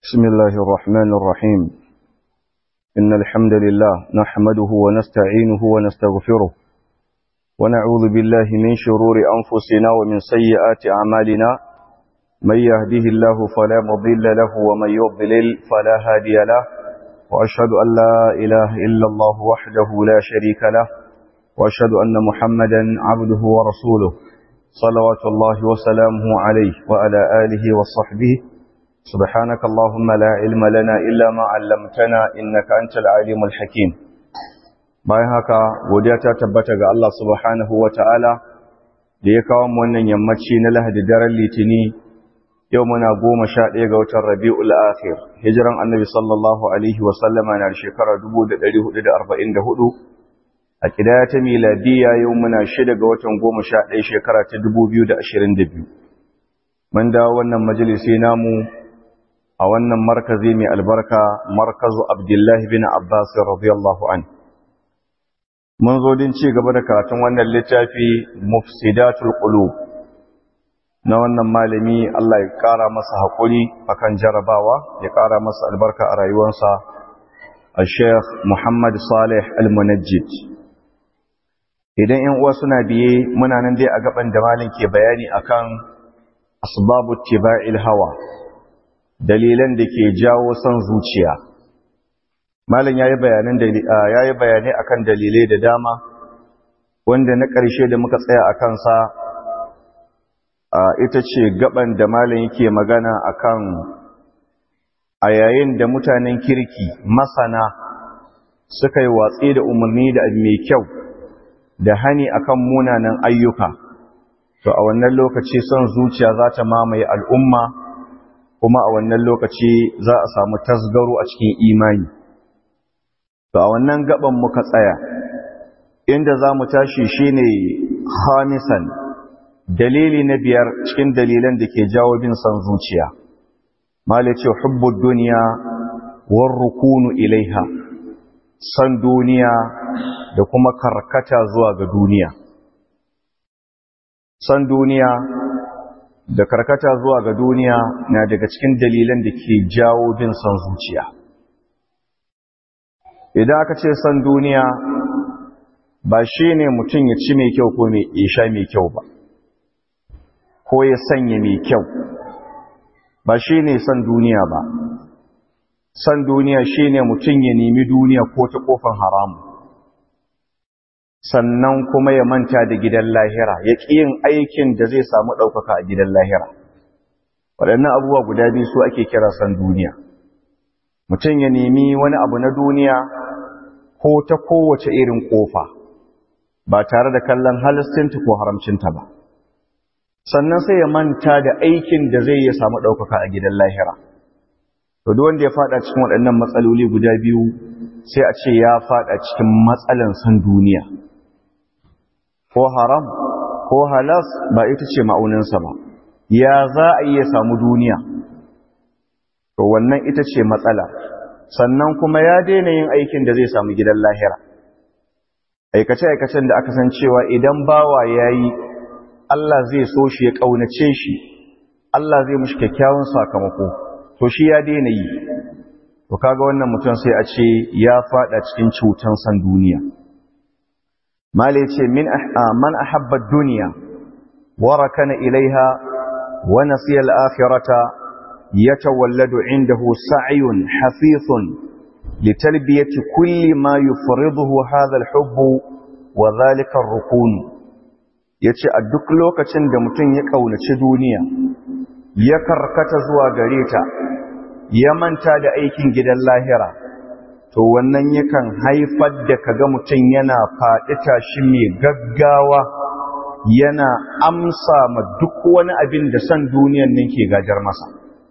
بسم الله الرحمن الرحيم إن الحمد لله نحمده ونستعينه ونستغفره ونعوذ بالله من شرور أنفسنا ومن سيئات أعمالنا من يهده الله فلا مضل له ومن يضلل فلا هادي له وأشهد أن لا إله إلا الله وحده لا شريك له وأشهد أن محمدا عبده ورسوله صلوات الله وسلامه عليه وعلى آله وصحبه سبحانك اللهم لا علم لنا إلا ما علمتنا إنك أنت العليم الحكيم bayan haka godiya ta tabbata ga Allah subhanahu wa ta'ala da ya kawo wannan yammaci na lahadi daren litini yau muna goma sha ɗaya ga watan rabi'ul akhir hijiran annabi sallallahu alaihi wasallama na shekara 1444 a ƙidaya ta miladiya yau muna shida ga watan goma sha ɗaya shekara ta 2022 mun dawo wannan majalisi namu a wannan markazi mai albarka markazu abdullahi bin abbas radiyallahu an mun zo din ci gaba da karatun wannan littafi mufsidatul qulub na wannan malami Allah ya kara masa hakuri akan jarabawa ya kara masa albarka a rayuwarsa al-sheikh Muhammad Salih al-Munajjid idan ƴan uwa suna biye muna nan dai a gaban da malin ke bayani akan asbabu tiba'il hawa dalilan da ke jawo son zuciya malam yayi bayanan yayi bayanai akan dalilai da dama wanda na ƙarshe da muka tsaya a kansa ita ce gaban da malam yake magana akan a yayin da mutanen kirki masana suka yi watsi da umarni da abu mai kyau da hani akan munanan ayyuka to a wannan lokaci son zuciya za ta mamaye al'umma kuma a wannan lokaci za a samu tasgaro a cikin imani to a wannan gaban muka tsaya inda za mu tashi shine khamisan dalili na biyar cikin dalilan da ke jawo bin son zuciya malice hubbu duniya war rukunu ilaiha son duniya da kuma karkata zuwa ga duniya son duniya da karkata zuwa ga duniya na daga cikin dalilan da ke jawo bin son zuciya idan aka ce son duniya ba shi ne mutum ya ci mai kyau ko ya sha mai kyau ba ko ya sanya mai kyau ba shi ne son duniya ba son duniya shi ne mutum ya nemi duniya ko ta kofar haramu sannan kuma ya manta da gidan lahira ya ƙi yin aikin da zai samu ɗaukaka a gidan lahira waɗannan abubuwa guda biyu su ake kira san duniya mutum ya nemi wani abu na duniya ko ta kowace irin ƙofa ba tare da kallon halistinta ko haramcinta ba sannan sai ya manta da aikin da zai ya samu ɗaukaka a gidan lahira to duk wanda ya faɗa cikin waɗannan matsaloli guda biyu sai a ce ya faɗa cikin matsalan san duniya ko haram ko halas ba ita ce ma'auninsa ba ya za a iya samu duniya to wannan ita ce matsala sannan kuma ya daina yin aikin da zai samu gidan lahira aikace-aikacen da aka san cewa idan bawa ya yi Allah zai so shi ya ƙaunace shi Allah zai mushi kyakkyawan sakamako to shi ya daina yi to kaga wannan mutum sai a ce ya fada cikin cutan san duniya mala yace min man ahabba ad-dunya wa rakana ilaiha wa nasiya al-akhirata yatawalladu indahu sa'yun hafifun litalbiyati kulli ma yufriduhu hadha al-hubb wa dhalika ar-rukun yace a duk lokacin da mutum ya kaunaci duniya ya karkata zuwa gare ta ya manta da aikin gidan lahira to wannan yakan haifar da kaga mutum yana faɗi tashi mai gaggawa yana amsa ma duk wani abin da san duniyan nan ke gajar masa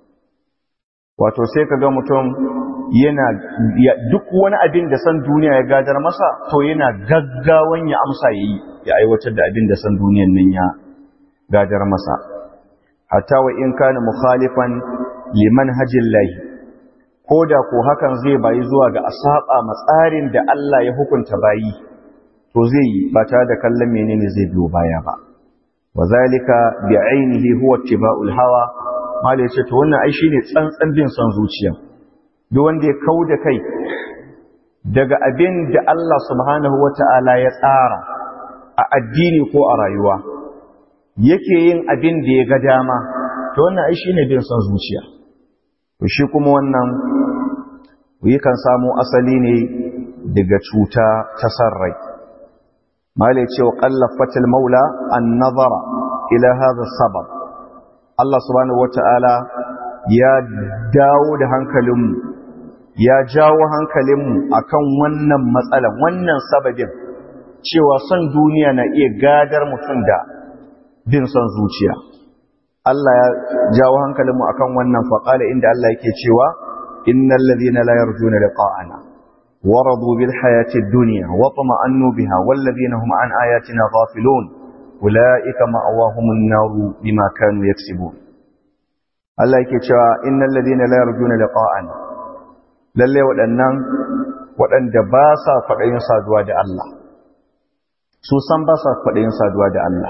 wato sai kaga mutum yana duk wani abin da san duniya ya gajar masa to yana gaggawan ya amsa yayi ya aiwatar da abin da san duniyan nan ya gajar masa hatta wa in kana mukhalifan liman hajillahi ko da ko hakan zai bayi zuwa ga asaba matsarin da Allah ya hukunta bayi to zai yi ba tare da kallon menene zai biyo baya ba wazalika bi ainihi huwa ittiba'ul hawa mala ya ce to wannan ai shine tsantsan bin son zuciya duk wanda ya kau da kai daga abin da Allah subhanahu wata'ala ya tsara a addini ko a rayuwa yake yin abin da ya ga dama to wannan ai shine bin son zuciya to shi kuma wannan yakan samu asali ne daga cuta ta sarrai mala ya ce wa qallafatil maula an-nazara ila hadha sabab Allah subhanahu wata'ala ya dawo da hankalinmu ya jawo hankalinmu akan wannan matsalan wannan sababin cewa son duniya na iya gadar mutum da bin son zuciya Allah ya jawo hankalinmu akan wannan faƙala inda Allah yake cewa innal ladhina la yarjuna liqa'ana waradu bil hayati ad-dunya wa tama'annu biha wal ladhina hum an ayatina ghafilun ulaika ma'awahumun naru bima kanu yaksibun Allah yake cewa innal ladhina la yarjuna liqa'ana lalle waɗannan waɗanda ba sa kwaɗayin saduwa da Allah su san ba sa kwaɗayin saduwa da Allah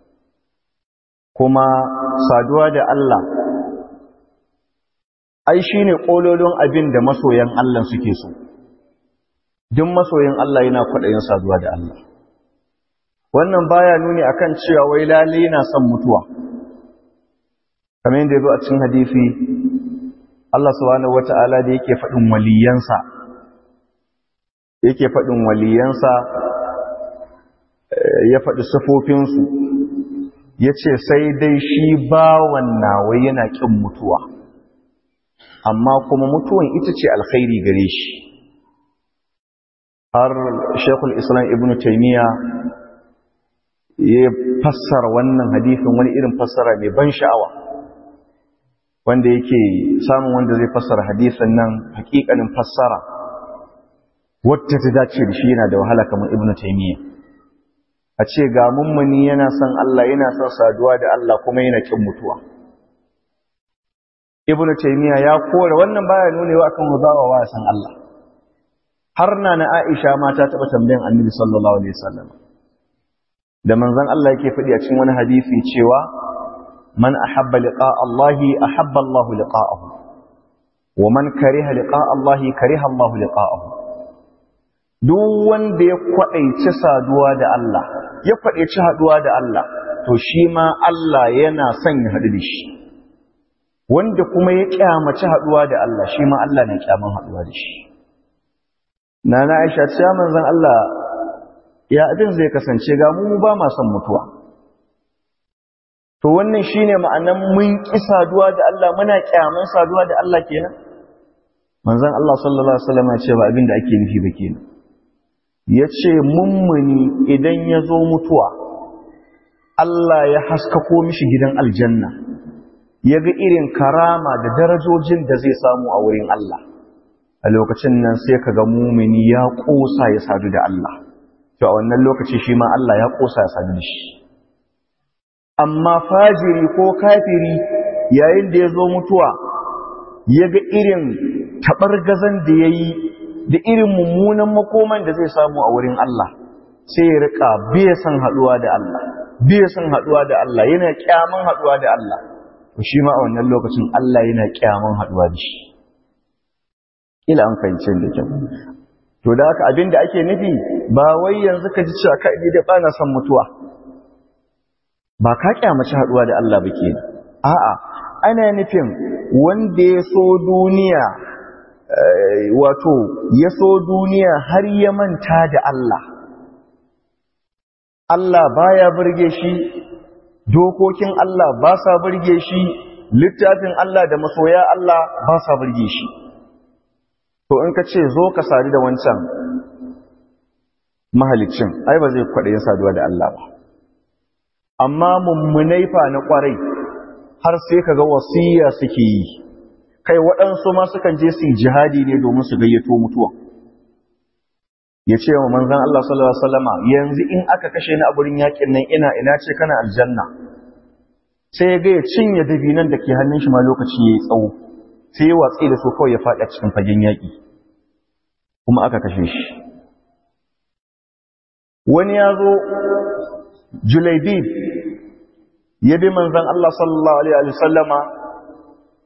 kuma saduwa da Allah ai shi ne ƙololin abin da masoyan Allah suke so duk masoyin Allah yana kwaɗayin saduwa da Allah wannan baya nuni akan cewa wai lalle yana son mutuwa kamar yadda ya zo a cikin hadisi Allah subhanahu wata'ala da yake faɗin waliyansa yake faɗin waliyansa ya faɗi sufofinsu ya ce sai dai shi bawan nawa yana ƙin mutuwa amma kuma mutuwan ita ce alkhairi gare shi har shekul islam ibn taimiyya ya fassara wannan hadifin wani irin fassara mai ban sha'awa wanda yake samun wanda zai fassara hadisin nan hakikanin fassara wacce ta dace da shi yana da wahala kamar ibn taimiyya a ce ga mummuni yana son Allah yana son saduwa da Allah kuma yana kin mutuwa ibn taymiya ya kore wannan baya nunewa akan wazawa wa san Allah har na na Aisha ma ta taba tambayan Annabi sallallahu alaihi wasallam da manzon Allah yake faɗi a cikin wani hadisi cewa man ahabba liqa Allah ahabba Allah liqa'ahu wa man kariha liqa Allah kariha Allah liqa'ahu duk wanda ya kwaɗaici saduwa da Allah ya kwaɗaici haɗuwa da Allah to shi ma Allah yana son ya haɗu da shi wanda kuma ya ƙyamaci haɗuwa da Allah shi ma Allah na ƙyaman haɗuwa da shi na na aisha ce manzon Allah ya abin zai kasance ga mu ba ma son mutuwa to wannan shine ma'anan mun ƙi saduwa da Allah muna ƙyaman saduwa da Allah kenan manzon Allah sallallahu alaihi wasallam ya ce ba abin da ake nufi ba kenan ya ce mummuni idan ya zo mutuwa Allah ya haskako mishi gidan aljanna ya ga irin karama da darajojin da zai samu a wurin Allah a lokacin nan sai ka ga mumini ya ƙosa ya sadu da Allah to a wannan lokaci shi ma Allah ya ƙosa ya sadu da shi amma fajiri ko kafiri yayin da ya zo mutuwa ya ga irin taɓargazan da ya yi da irin mummunan makoman da zai samu a wurin Allah sai ya rika bai san haduwa da Allah bai san haduwa da Allah yana kyaman haduwa da Allah to shi ma a wannan lokacin Allah yana kyaman haduwa da shi ila an fahimce da kyau to da haka abin da ake nufi ba wai yanzu ka ji cewa kai da bana son mutuwa ba ka kyamaci haduwa da Allah ba kenan a'a ana nufin wanda ya so duniya wato ya so duniya har ya manta da Allah Allah baya burge shi dokokin Allah ba sa burge shi littafin Allah da masoya Allah ba sa burge shi to in ka ce zo ka sadu da wancan mahalicin ai ba zai kwaɗe saduwa da Allah ba amma mummunai fa na ƙwarai har sai ka ga wasiya suke yi kai waɗansu ma sukan je su yi jihadi ne domin su gayyato mutuwa ya ce wa manzan Allah sallallahu Alaihi wasallama yanzu in aka kashe ni a gurin yakin nan ina ina ce kana aljanna sai ya gaya cinye dabinan da ke hannun shi ma lokaci ya yi tsawo sai ya watsi da su kawai ya faɗi a cikin fagen yaƙi kuma aka kashe shi wani ya zo julaibib ya bi manzan Allah sallallahu Alaihi wasallama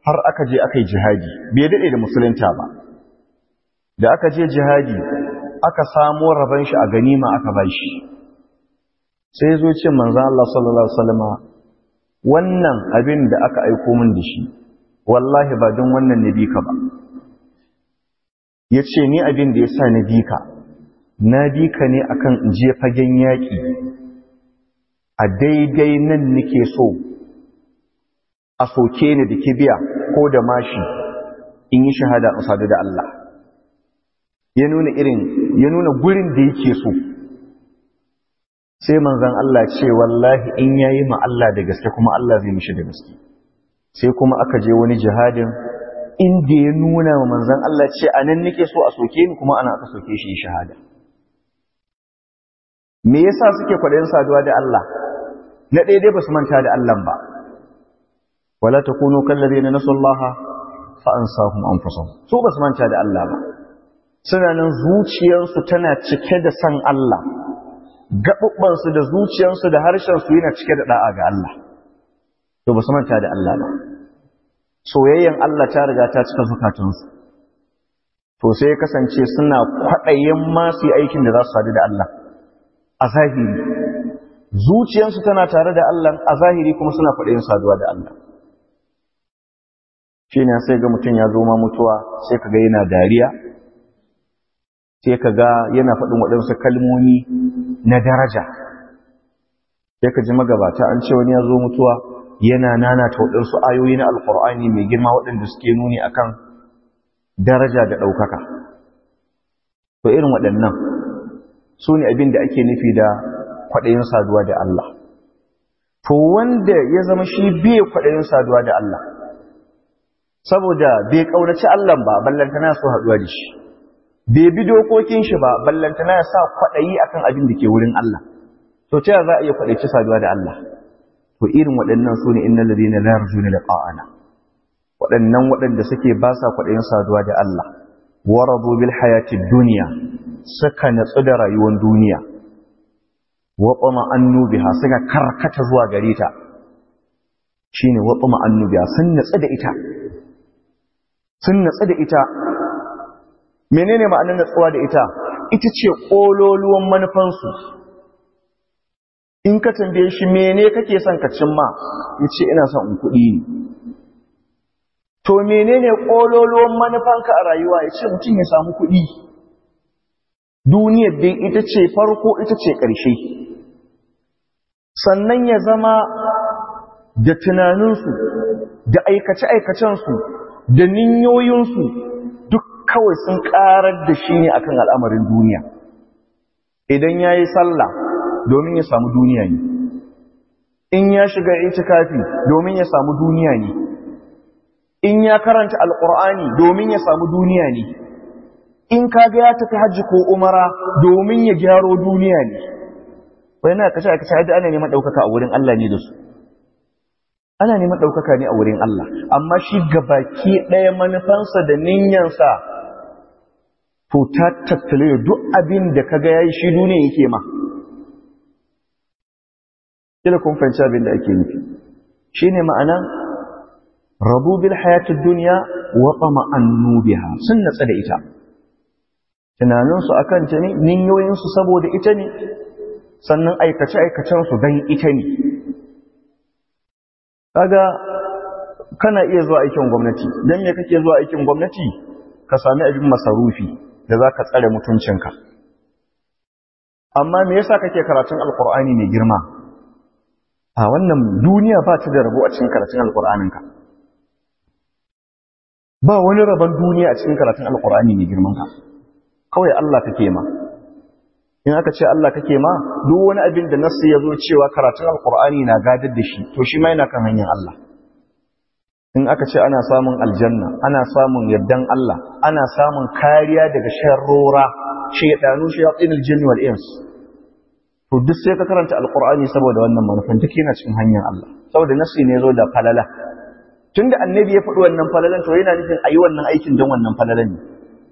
har aka je aka yi jihadi bai daɗe da musulunta ba da aka je jihadi aka samo rabon shi a ganima aka ba shi sai zo ce manzan Allah sallallahu Alaihi wasallama wannan abin da aka aiko min da shi wallahi ba don wannan na bika ba ya ce ni abin da ya sa na bika na bika ne akan in je fagen yaƙi a daidai nan nake so a soke ni da kibiya ko da mashi in yi shahada in sadu da Allah ya nuna irin ya nuna gurin da yake so sai manzon Allah ce wallahi in yayi ma Allah da gaske kuma Allah zai mishi da gaske sai kuma aka je wani jihadin inda ya nuna wa manzon Allah ce anan nake so a soke ni kuma ana aka soke shi shahada me yasa suke kwadayin saduwa da Allah na daidai ba su manta da Allah ba wala takunu kallazina nasullaha fa ansahum anfusahum su ba su manta da Allah ba suna nan zuciyarsu tana cike da san Allah gaɓuɓɓansu da zuciyarsu da harshensu yana cike da ɗa'a ga Allah to ba su manta da Allah ba soyayyen Allah ta riga ta cika zukatansu to sai ya kasance suna kwaɗayin masu aikin da za su sadu da Allah a zahiri zuciyarsu tana tare da Allah a zahiri kuma suna kwaɗayin saduwa da Allah shi ne sai ga mutum ya zo ma mutuwa sai ka ga yana dariya sai ka ga yana faɗin waɗansu kalmomi na daraja sai ka ji magabata an ce wani ya zo mutuwa yana nanata waɗansu ayoyi na alƙur'ani mai girma waɗanda suke nuni akan daraja da ɗaukaka to irin waɗannan su ne abin da ake nufi da kwaɗayin saduwa da Allah to wanda ya zama shi bai kwaɗayin saduwa da Allah saboda bai ƙaunaci Allah ba ballantana su haɗuwa da shi bai bi dokokin shi ba ballantana ya sa kwaɗayi akan abin da ke wurin Allah to ta za a iya kwaɗaici saduwa da Allah to irin waɗannan su ne innal ladina la yarjuna liqa'ana waɗannan waɗanda suke ba sa kwaɗayin saduwa da Allah waradu bil hayatid dunya suka natsu da rayuwar duniya wa qama annu biha suka karkata zuwa gare ta shine wa qama annu biha sun natsu da ita sun natsu da ita menene ma'anar natsuwa da ita ita ce ƙololuwan manufansu in ka tambaye shi mene kake son ka cimma ya ce ina son in kuɗi ne to menene ƙololuwan manufanka a rayuwa ya ce mutum ya samu kuɗi duniyar dai ita ce farko ita ce ƙarshe sannan ya zama da tunaninsu da aikace-aikacensu da ninyoyinsu duk kawai sun karar da shi ne akan al'amarin duniya idan ya yi sallah domin ya samu duniya ne in ya shiga itikafi domin ya samu duniya ne in ya karanta alƙur'ani domin ya samu duniya ne in kaga ya tafi hajji ko umara domin ya gyaro duniya ne wai na kashe kashe yadda ana neman ɗaukaka a wurin Allah ne da su ana neman ɗaukaka ne a wurin Allah amma shi gabaki ɗaya manufansa da ninyansa to ta tattale da duk abin da kaga yayi shi duniya yake ma kila kun fahimci abin da ake nufi shine ma'anan rabu bil hayatid dunya wa tama'annu biha sun natsa da ita tunaninsu akan ta ne ninyoyinsu saboda ita ne sannan aikace aikacensu dan ita ne kaga kana iya zuwa aikin gwamnati dan me kake zuwa aikin gwamnati ka sami abin masarufi da za ka tsare mutuncinka amma me yasa kake karatun alkur'ani mai girma a wannan duniya ba ta da rabo a cikin karatun alkur'aninka ba wani rabon duniya a cikin karatun alkur'ani mai girman ka kawai Allah kake ma in aka ce Allah kake ma duk wani abin da nasu ya zo cewa karatun alkur'ani na gadar da shi to shi ma yana kan hanyar Allah in aka ce ana samun aljanna ana samun yardan Allah ana samun kariya daga sharrora shaydanu shayatinul jinni wal ins to duk sai ka karanta alqur'ani saboda wannan manufan duk yana cikin hanyar Allah saboda nasi ne zo da falala tunda annabi ya faɗi wannan falalan to yana nufin ayi wannan aikin don wannan falalan ne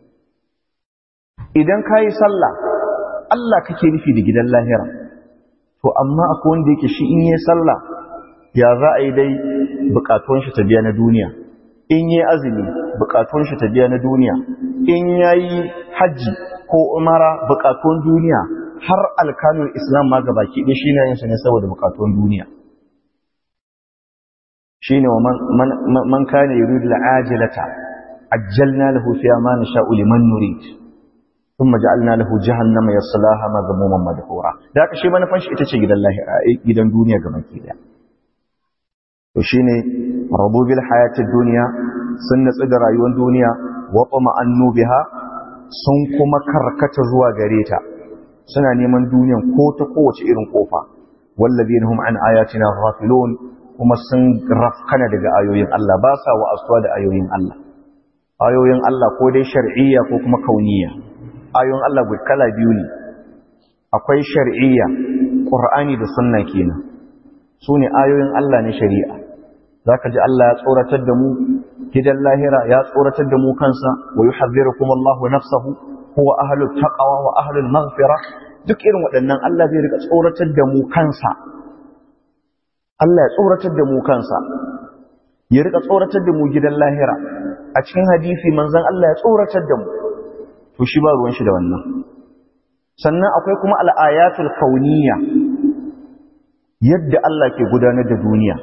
idan kayi sallah Allah kake nufi da gidan lahira to amma akwai wanda yake shi in yi sallah ya za a yi dai bukatun shi ta biya na duniya in yi azumi bukatun shi ta biya na duniya in yayi hajji ko umara bukatun duniya har alkanun islam ma gabaki ɗaya shi na yin su ne saboda bukatun duniya shi ne wa man kane yuridu al'ajilata ajjalna lahu fiha ma nasha'u liman nurid thumma ja'alna lahu jahannama yaslaha madhmuman madhura da haka shi manufan shi ita ce gidan lahira gidan duniya gabaki ɗaya to shine rabu bil hayatid dunya sun natsu da rayuwar duniya wa annu biha sun kuma karkata zuwa gare ta suna neman duniyan ko ta kowace irin kofa wallazina hum an ayatina ghafilun kuma sun rafkana daga ayoyin Allah ba sa wa'astuwa da ayoyin Allah ayoyin Allah ko dai shar'iyya ko kuma kauniyya ayoyin Allah gud kala biyu ne akwai shar'iyya qur'ani da sunna kenan sune ayoyin Allah ne shari'a zaka ji Allah ya tsoratar da mu gidan lahira ya tsoratar da mu kansa wa yuhadhdhirukum Allahu nafsahu huwa ahlul taqwa wa ahlul maghfira duk irin waɗannan Allah zai rika tsoratar da mu kansa Allah ya tsoratar da mu kansa ya rika tsoratar da mu gidan lahira a cikin hadisi manzon Allah ya tsoratar da mu to shi ba ruwan shi da wannan sannan akwai kuma al-ayatul kauniyya yadda Allah ke gudanar da duniya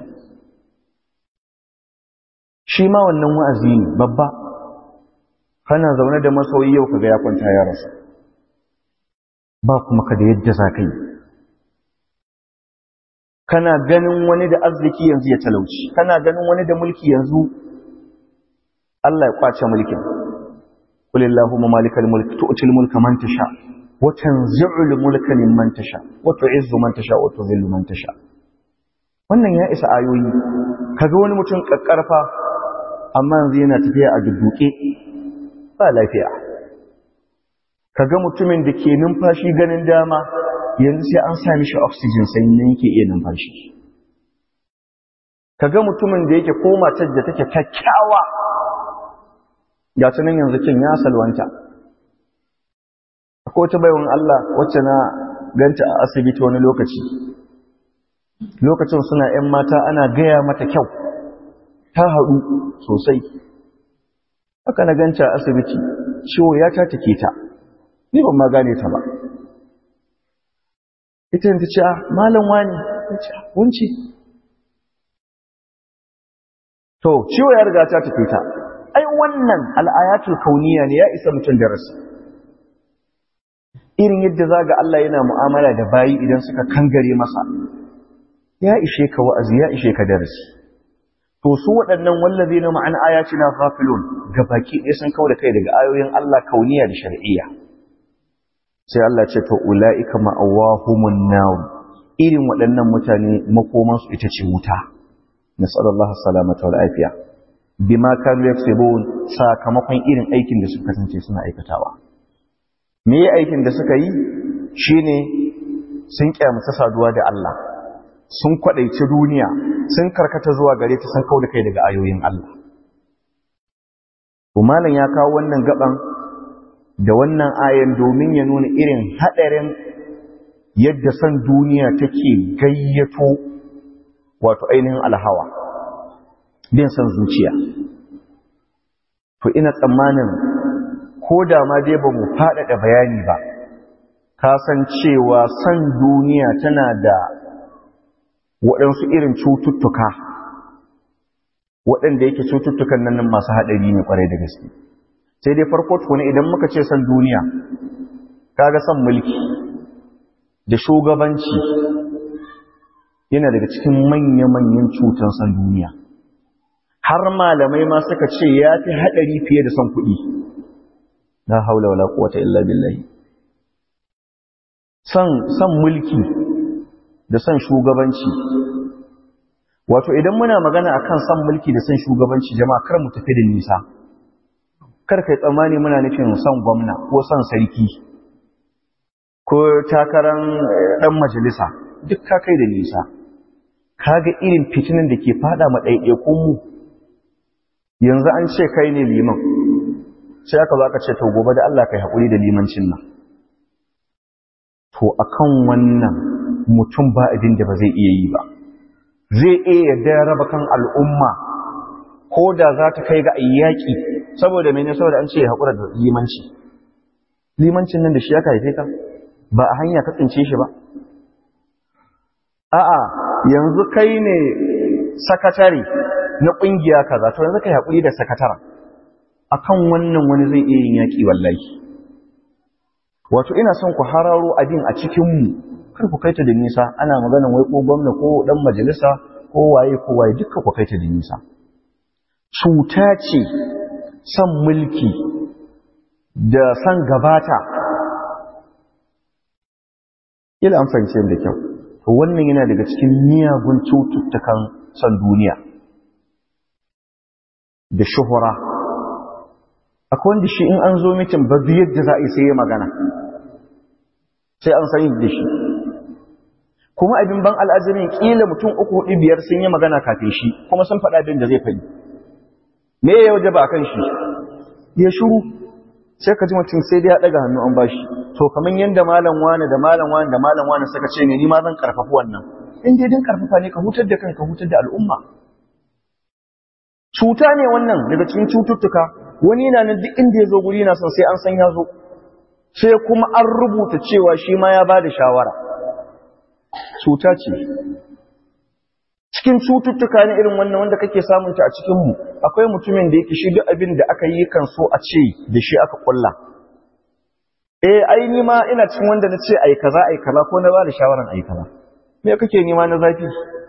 shi ma wannan wa'azi ne babba kana zaune da masoyi yau kaga ya kwanta ya rasu ba kuma ka da yadda za ka yi kana ganin wani da arziki yanzu ya talauci kana ganin wani da mulki yanzu Allah ya kwace mulkin qul illahumma malikal mulk tu'til mulka man tasha wa tanzi'ul mulka mimman tasha wa tu'izzu man tasha wa tudhillu man tasha wannan ya isa ayoyi kaga wani mutum kakkarfa amma yanzu yana tafiya a dudduke ba lafiya kaga mutumin da ke numfashi ganin dama yanzu sai an sa mishi oxygen sannan yake iya numfashi kaga mutumin da yake ko matar da take kyakkyawa ga ta nan yanzu kin ya salwanta akwai wata baiwan Allah wacce na ganta a asibiti wani lokaci lokacin suna 'yan mata ana gaya mata kyau ta haɗu sosai haka na ganta a asibiti ciwo ya ta take ta ni ban ma gane ta ba ita ta ce malam wani ta ce wunci to ciwo ya riga ta take ta ai wannan al'ayatul kauniya ne ya isa mutum darasi irin yadda zaga Allah yana mu'amala da bayi idan suka kangare masa ya ishe ka wa'azi ya ishe ka darasi to su waɗannan wallazi na ma'an ayatina ghafilun ga baki ɗaya sun kawo da kai daga ayoyin Allah kauniya da shar'iyya sai Allah ce to ula'ika ma'awahumun nar irin waɗannan mutane makoman su ita ce wuta nasallallahu salamata wal afiya bima kanu yaksubun sakamakon irin aikin da suka kasance suna aikatawa me aikin da suka yi shine sun kyamata saduwa da Allah sun kwadaici duniya sun karkata zuwa gare ta sun kauda kai daga ayoyin Allah malam ya kawo wannan gaban da wannan ayan domin ya nuna irin hadarin yadda san duniya take gayyato wato ainihin alhawa bin san zuciya to ina tsammanin ko da ma dai ba mu faɗaɗa bayani ba ka san cewa san duniya tana da waɗansu irin cututtuka waɗanda yake cututtukan nan masu haɗari ne ƙwarai da gaske sai dai farko tukuni idan muka ce san duniya kaga san mulki da shugabanci yana daga cikin manya-manyan cutan san duniya har malamai ma suka ce ya fi haɗari fiye da son kuɗi la haula wala quwwata illa billahi san san mulki da san shugabanci wato idan muna magana akan san mulki da san shugabanci jama'a kar mu tafi da nisa kar kai tsammani muna nufin san gwamna ko san sarki ko takaran dan majalisa duk ka kai da nisa kaga irin fitinin da ke fada ma ɗaiɗaikun mu yanzu an ce kai ne liman sai aka zo aka ce to gobe da Allah kai haƙuri da limancin nan to akan wannan mutum ba abin da ba zai iya yi ba zai iya yarda ya raba kan al'umma ko da za ta kai ga ayyaki saboda mene saboda an ce ya haƙura da limanci limancin nan da shi ya haife ka ba a hanya ka tsince shi ba a'a yanzu kai ne sakatare na ƙungiya kaza to yanzu kai haƙuri da sakatara akan wannan wani zai iya yin yaƙi wallahi wato ina son ku hararo abin a cikinmu kar ku kaita da nisa ana maganan wai ko gwamna ko dan majalisa ko waye ko waye duka ku kaita da nisa cuta ce son mulki da son gabata ila an fahimce da kyau to wannan yana daga cikin miyagun cututtukan son duniya da shuhura akwai wanda shi in an zo mitin ba yadda za a yi sai ya magana sai an san da shi kuma abin ban al'azirin kila mutum uku hudu biyar sun yi magana kafin shi kuma sun faɗa abin da zai faɗi me ya waje ba kan shi ya shuru sai ka ji mutum sai dai ya ɗaga hannu an bashi to kamar yadda malam wani da malam wani da malam wani suka ce ne ni ma zan karfafi wannan in dai din karfafa ne ka hutar da kanka hutar da al'umma cuta ne wannan daga cikin cututtuka wani yana nan duk inda ya zo guri na son sai an san ya zo sai kuma an rubuta cewa shi ma ya ba da shawara cuta ce cikin cututtuka ne irin wannan wanda kake samunta a cikinmu akwai mutumin da yake shi duk abin da aka yi kan so a ce da shi aka kulla eh ai ni ma ina cikin wanda na ce ai kaza ai kaza ko na ba da shawaran ai kaza me kake nima na zafi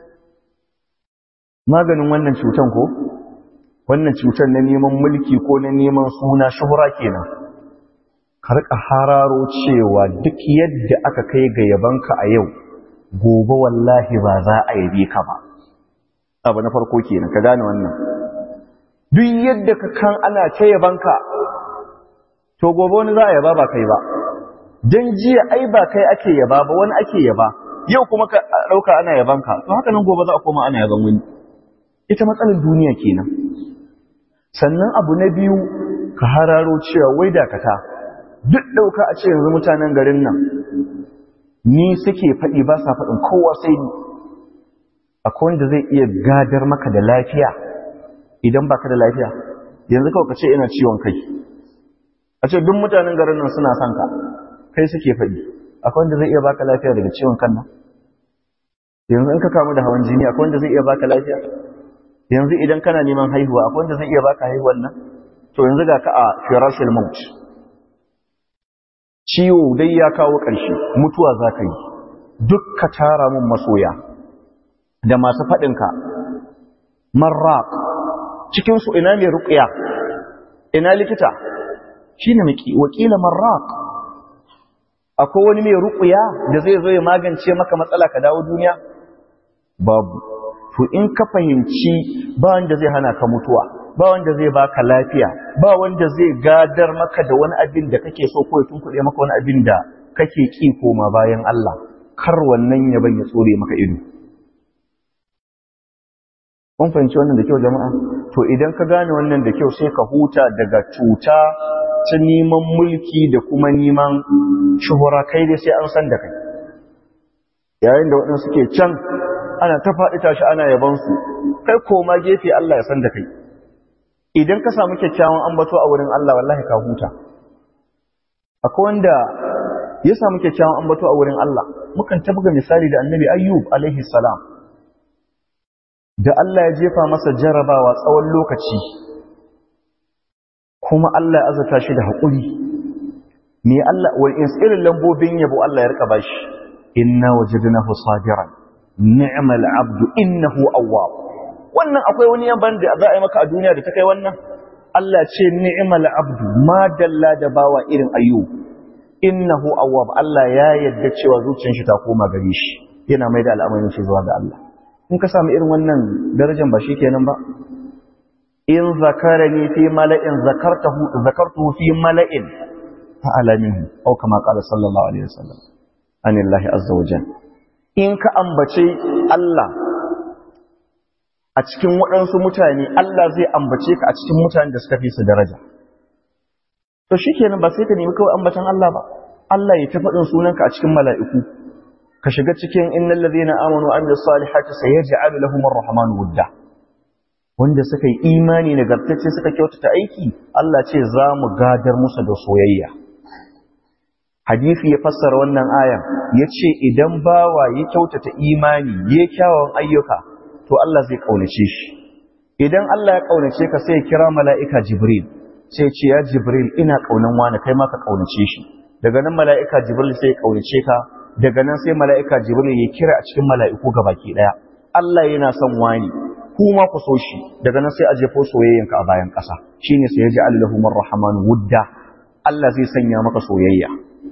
maganin wannan cutan ko wannan cutar na neman mulki ko na neman suna shuhura kenan ka rika hararo cewa duk yadda aka kai ga yabanka a yau gobe wallahi ba za a yabe ka ba abu na farko kenan ka gane wannan duk yadda ka kan ana ta yabanka to gobe wani za a yaba ba kai ba dan jiya ai ba kai ake yaba ba wani ake yaba yau kuma ka dauka ana yabanka to haka nan gobe za a koma ana yaban wani ita matsalar duniya kenan sannan abu na biyu ka hararo cewa wai dakata duk ɗauka a ce yanzu mutanen garin nan ni suke faɗi ba sa faɗin kowa sai ni akwai wanda zai iya gadar maka da lafiya idan baka da lafiya yanzu kawai ka ce ina ciwon kai a ce duk mutanen garin nan suna son ka kai suke faɗi akwai wanda zai iya baka lafiya daga ciwon kan nan yanzu in ka kamu da hawan jini akwai wanda zai iya baka lafiya yanzu idan kana neman haihuwa akwai wanda zai iya baka haihuwan nan to yanzu ga ka a firashil maut ciwo dai ya kawo ƙarshe mutuwa za ka yi duk ka tara mun masoya da masu faɗinka marraq cikinsu ina mai ruƙiya ina likita shi ne wakila marraq akwai wani mai ruƙiya da zai zo ya magance maka matsala ka dawo duniya babu to in ka fahimci ba wanda zai hana ka mutuwa ba wanda zai baka lafiya ba wanda zai gadar maka da wani abin da kake so ko ya tunkuɗe maka wani abin da kake ki koma bayan Allah kar wannan ya ya tsore maka ido kun fahimci wannan da kyau jama'a to idan ka gane wannan da kyau sai ka huta daga cuta ta neman mulki da kuma neman shuhura kai dai sai an san da kai yayin da waɗansu suke can ana ta faɗi tashi ana yabansu kai koma gefe Allah ya san da kai idan ka samu kyakkyawan ambato a wurin Allah wallahi ka huta akwai wanda ya samu kyakkyawan ambato a wurin Allah mukan tabga misali da annabi ayyub alaihi salam da Allah ya jefa masa jarabawa tsawon lokaci kuma Allah ya azata shi da haƙuri me Allah wal irin lambobin yabo Allah ya rika bashi inna wajadnahu sabiran ni'mal abdu innahu awwab wannan akwai wani yaban da za a yi maka a duniya da ta kai wannan Allah ce ni'mal abdu ma dalla da bawa irin ayyub innahu awwab Allah ya yadda cewa zuciyar shi ta koma gare shi yana mai da al'amarin shi zuwa ga Allah in ka samu irin wannan darajar ba shi kenan ba in zakarani fi mala'in zakartahu zakartuhu fi mala'in fa'ala minhu aw kama qala sallallahu alaihi wasallam anillahi azza wa jalla in ka ambace Allah a cikin waɗansu mutane Allah zai ambace ka a cikin mutane da suka fi su daraja to shikenan ba sai ka nemi kawai ambatan Allah ba Allah ya ta faɗin sunanka a cikin mala'iku ka shiga cikin innal ladhina amanu wa amilus salihati sayaj'alu lahum ar-rahmanu wudda wanda suka yi imani nagartacce suka kyautata aiki Allah ce za mu gadar musu da soyayya hadisi ya fassara wannan ayan ya ce idan bawa ya kyautata imani ya kyawun ayyuka to Allah zai kaunace shi idan Allah ya kaunace ka sai ya kira mala'ika jibril sai ce ya jibril ina kaunan wani kai ma ka kaunace shi daga nan mala'ika jibril sai ya kaunace ka daga nan sai mala'ika jibril ya kira a cikin mala'iku gabaki daya Allah yana son wani kuma ku so shi daga nan sai a jefo soyayyanka a bayan ƙasa shine sai ya ji Allahumar Rahman wudda Allah zai sanya maka soyayya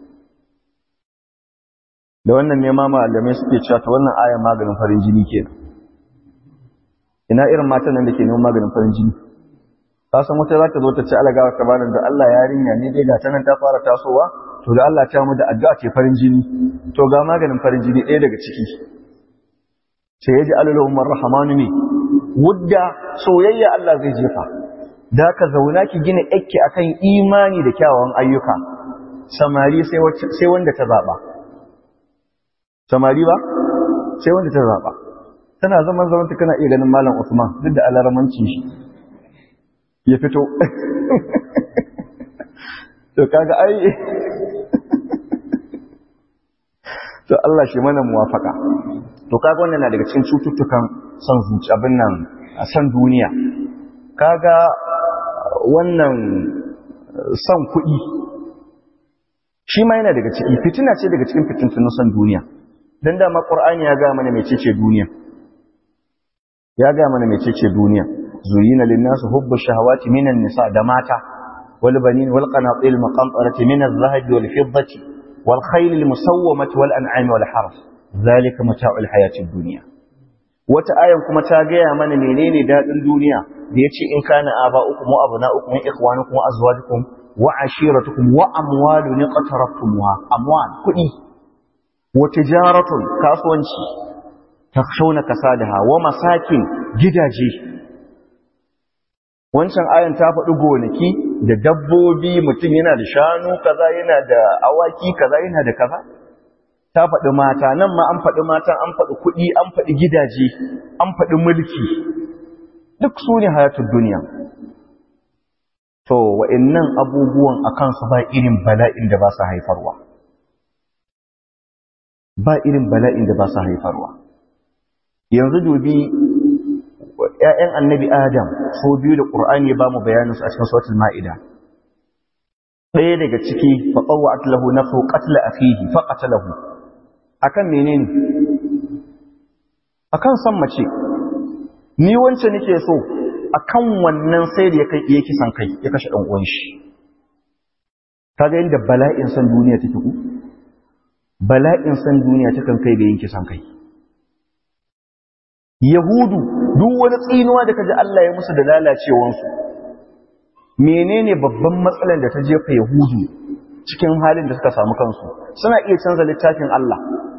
da wannan ne ma malamai suke cewa ta wannan aya maganin farin jini kenan ina irin matan nan da ke neman maganin farin jini ka san wata za ta zo ta ci alagawa ta bani da Allah yarinya ne dai ga ta nan ta fara tasowa to da Allah ta mu da addu'a ce farin jini to ga maganin farin jini ɗaya daga ciki sai ya ji Allahumar Rahman ne wudda soyayya Allah zai jefa da ka zauna ki gina yakki akan imani da kyawawan ayyuka samari sai wanda ta zaba samari ba sai wanda ta zaba tana zaman zaman ta kana iya ganin malam Usman duk da alaramanci shi ya fito to kaga ai to Allah shi mana muwafaka to kaga wannan na daga cikin cututtukan son zuci abin nan a san duniya kaga wannan son kuɗi shi ma yana daga ciki fitina ce daga cikin fitintun son duniya don dama ƙur'ani ya gaya mana mecece duniya ya gaya mana mecece duniya zuyina linnasu hubbu shahawati minan nisa da mata wal banin wal qanatil maqantarati min az-zahabi wal fiddati wal khayl al musawwamati wal an'ami wal harf zalika mata'ul hayatid dunya wata ayan kuma ta gaya mana menene dadin duniya da yace in kana aba'ukum wa abna'ukum wa ikhwanukum wa azwajukum wa ashiratukum wa amwalun qataraftumuha amwal kudi wa tijaratun kasuwanci takshawna kasadaha wa masakin gidaje wancan ayan ta faɗi gonaki da dabbobi mutum yana da shanu kaza yana da awaki kaza yana da kaza ta faɗi mata nan ma an faɗi mata an faɗi kuɗi an faɗi gidaje an faɗi mulki duk su ne hayatun duniya to wa'annan abubuwan a kansu ba irin bala'in da ba su haifarwa ba irin bala'in da ba su haifarwa yanzu dubi ‘ya'yan annabi adam so biyu da ƙur'ani ya ba mu bayaninsu a cikin sautul ma'ida ɗaya daga ciki faƙawa atlahu na so ƙatla a fihi faƙatalahu akan menene akan san mace ni wance nake so akan wannan sai da ya kai ya kisan kai ya kashe dan uwan shi kaga inda bala'in san duniya take ku bala'in san duniya takan kai da yin kisan kai yahudu duk wani tsinuwa da kaji Allah ya musu da lalacewan su menene babban matsalar da ta jefa yahudu cikin halin da suka samu kansu suna iya canza littafin Allah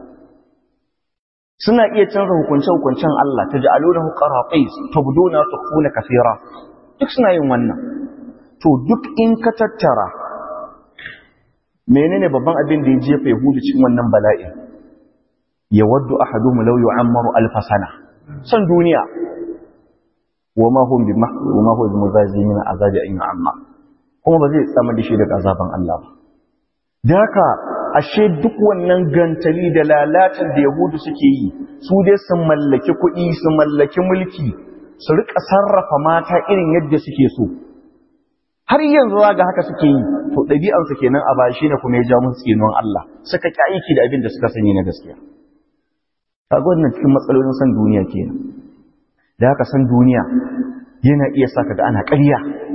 suna iya canza hukunce-hukuncen Allah ta ja'alunahu qaratis tubduna tukhuna kathira duk suna yin wannan to duk in ka tattara menene babban abin da ya jefa yahudu cikin wannan bala'i yawaddu ahaduhum law yu'ammaru alf sana san duniya wama hum bi wama huwa bimuzazimin azabi an yu'amma kuma ba zai tsama da shi daga azaban Allah ba da haka ashe duk wannan gantali da lalacin da yahudu suke yi su dai su mallaki kuɗi su mallaki mulki su rika sarrafa mata irin yadda suke so har yanzu ga haka suke yi to ɗabi'arsu kenan a bashi ne kuma ya ja musu tsinuwan Allah suka ƙi aiki da abin da suka sani na gaskiya kaga wannan cikin matsalolin san duniya kenan da haka san duniya yana iya saka ga ana ƙarya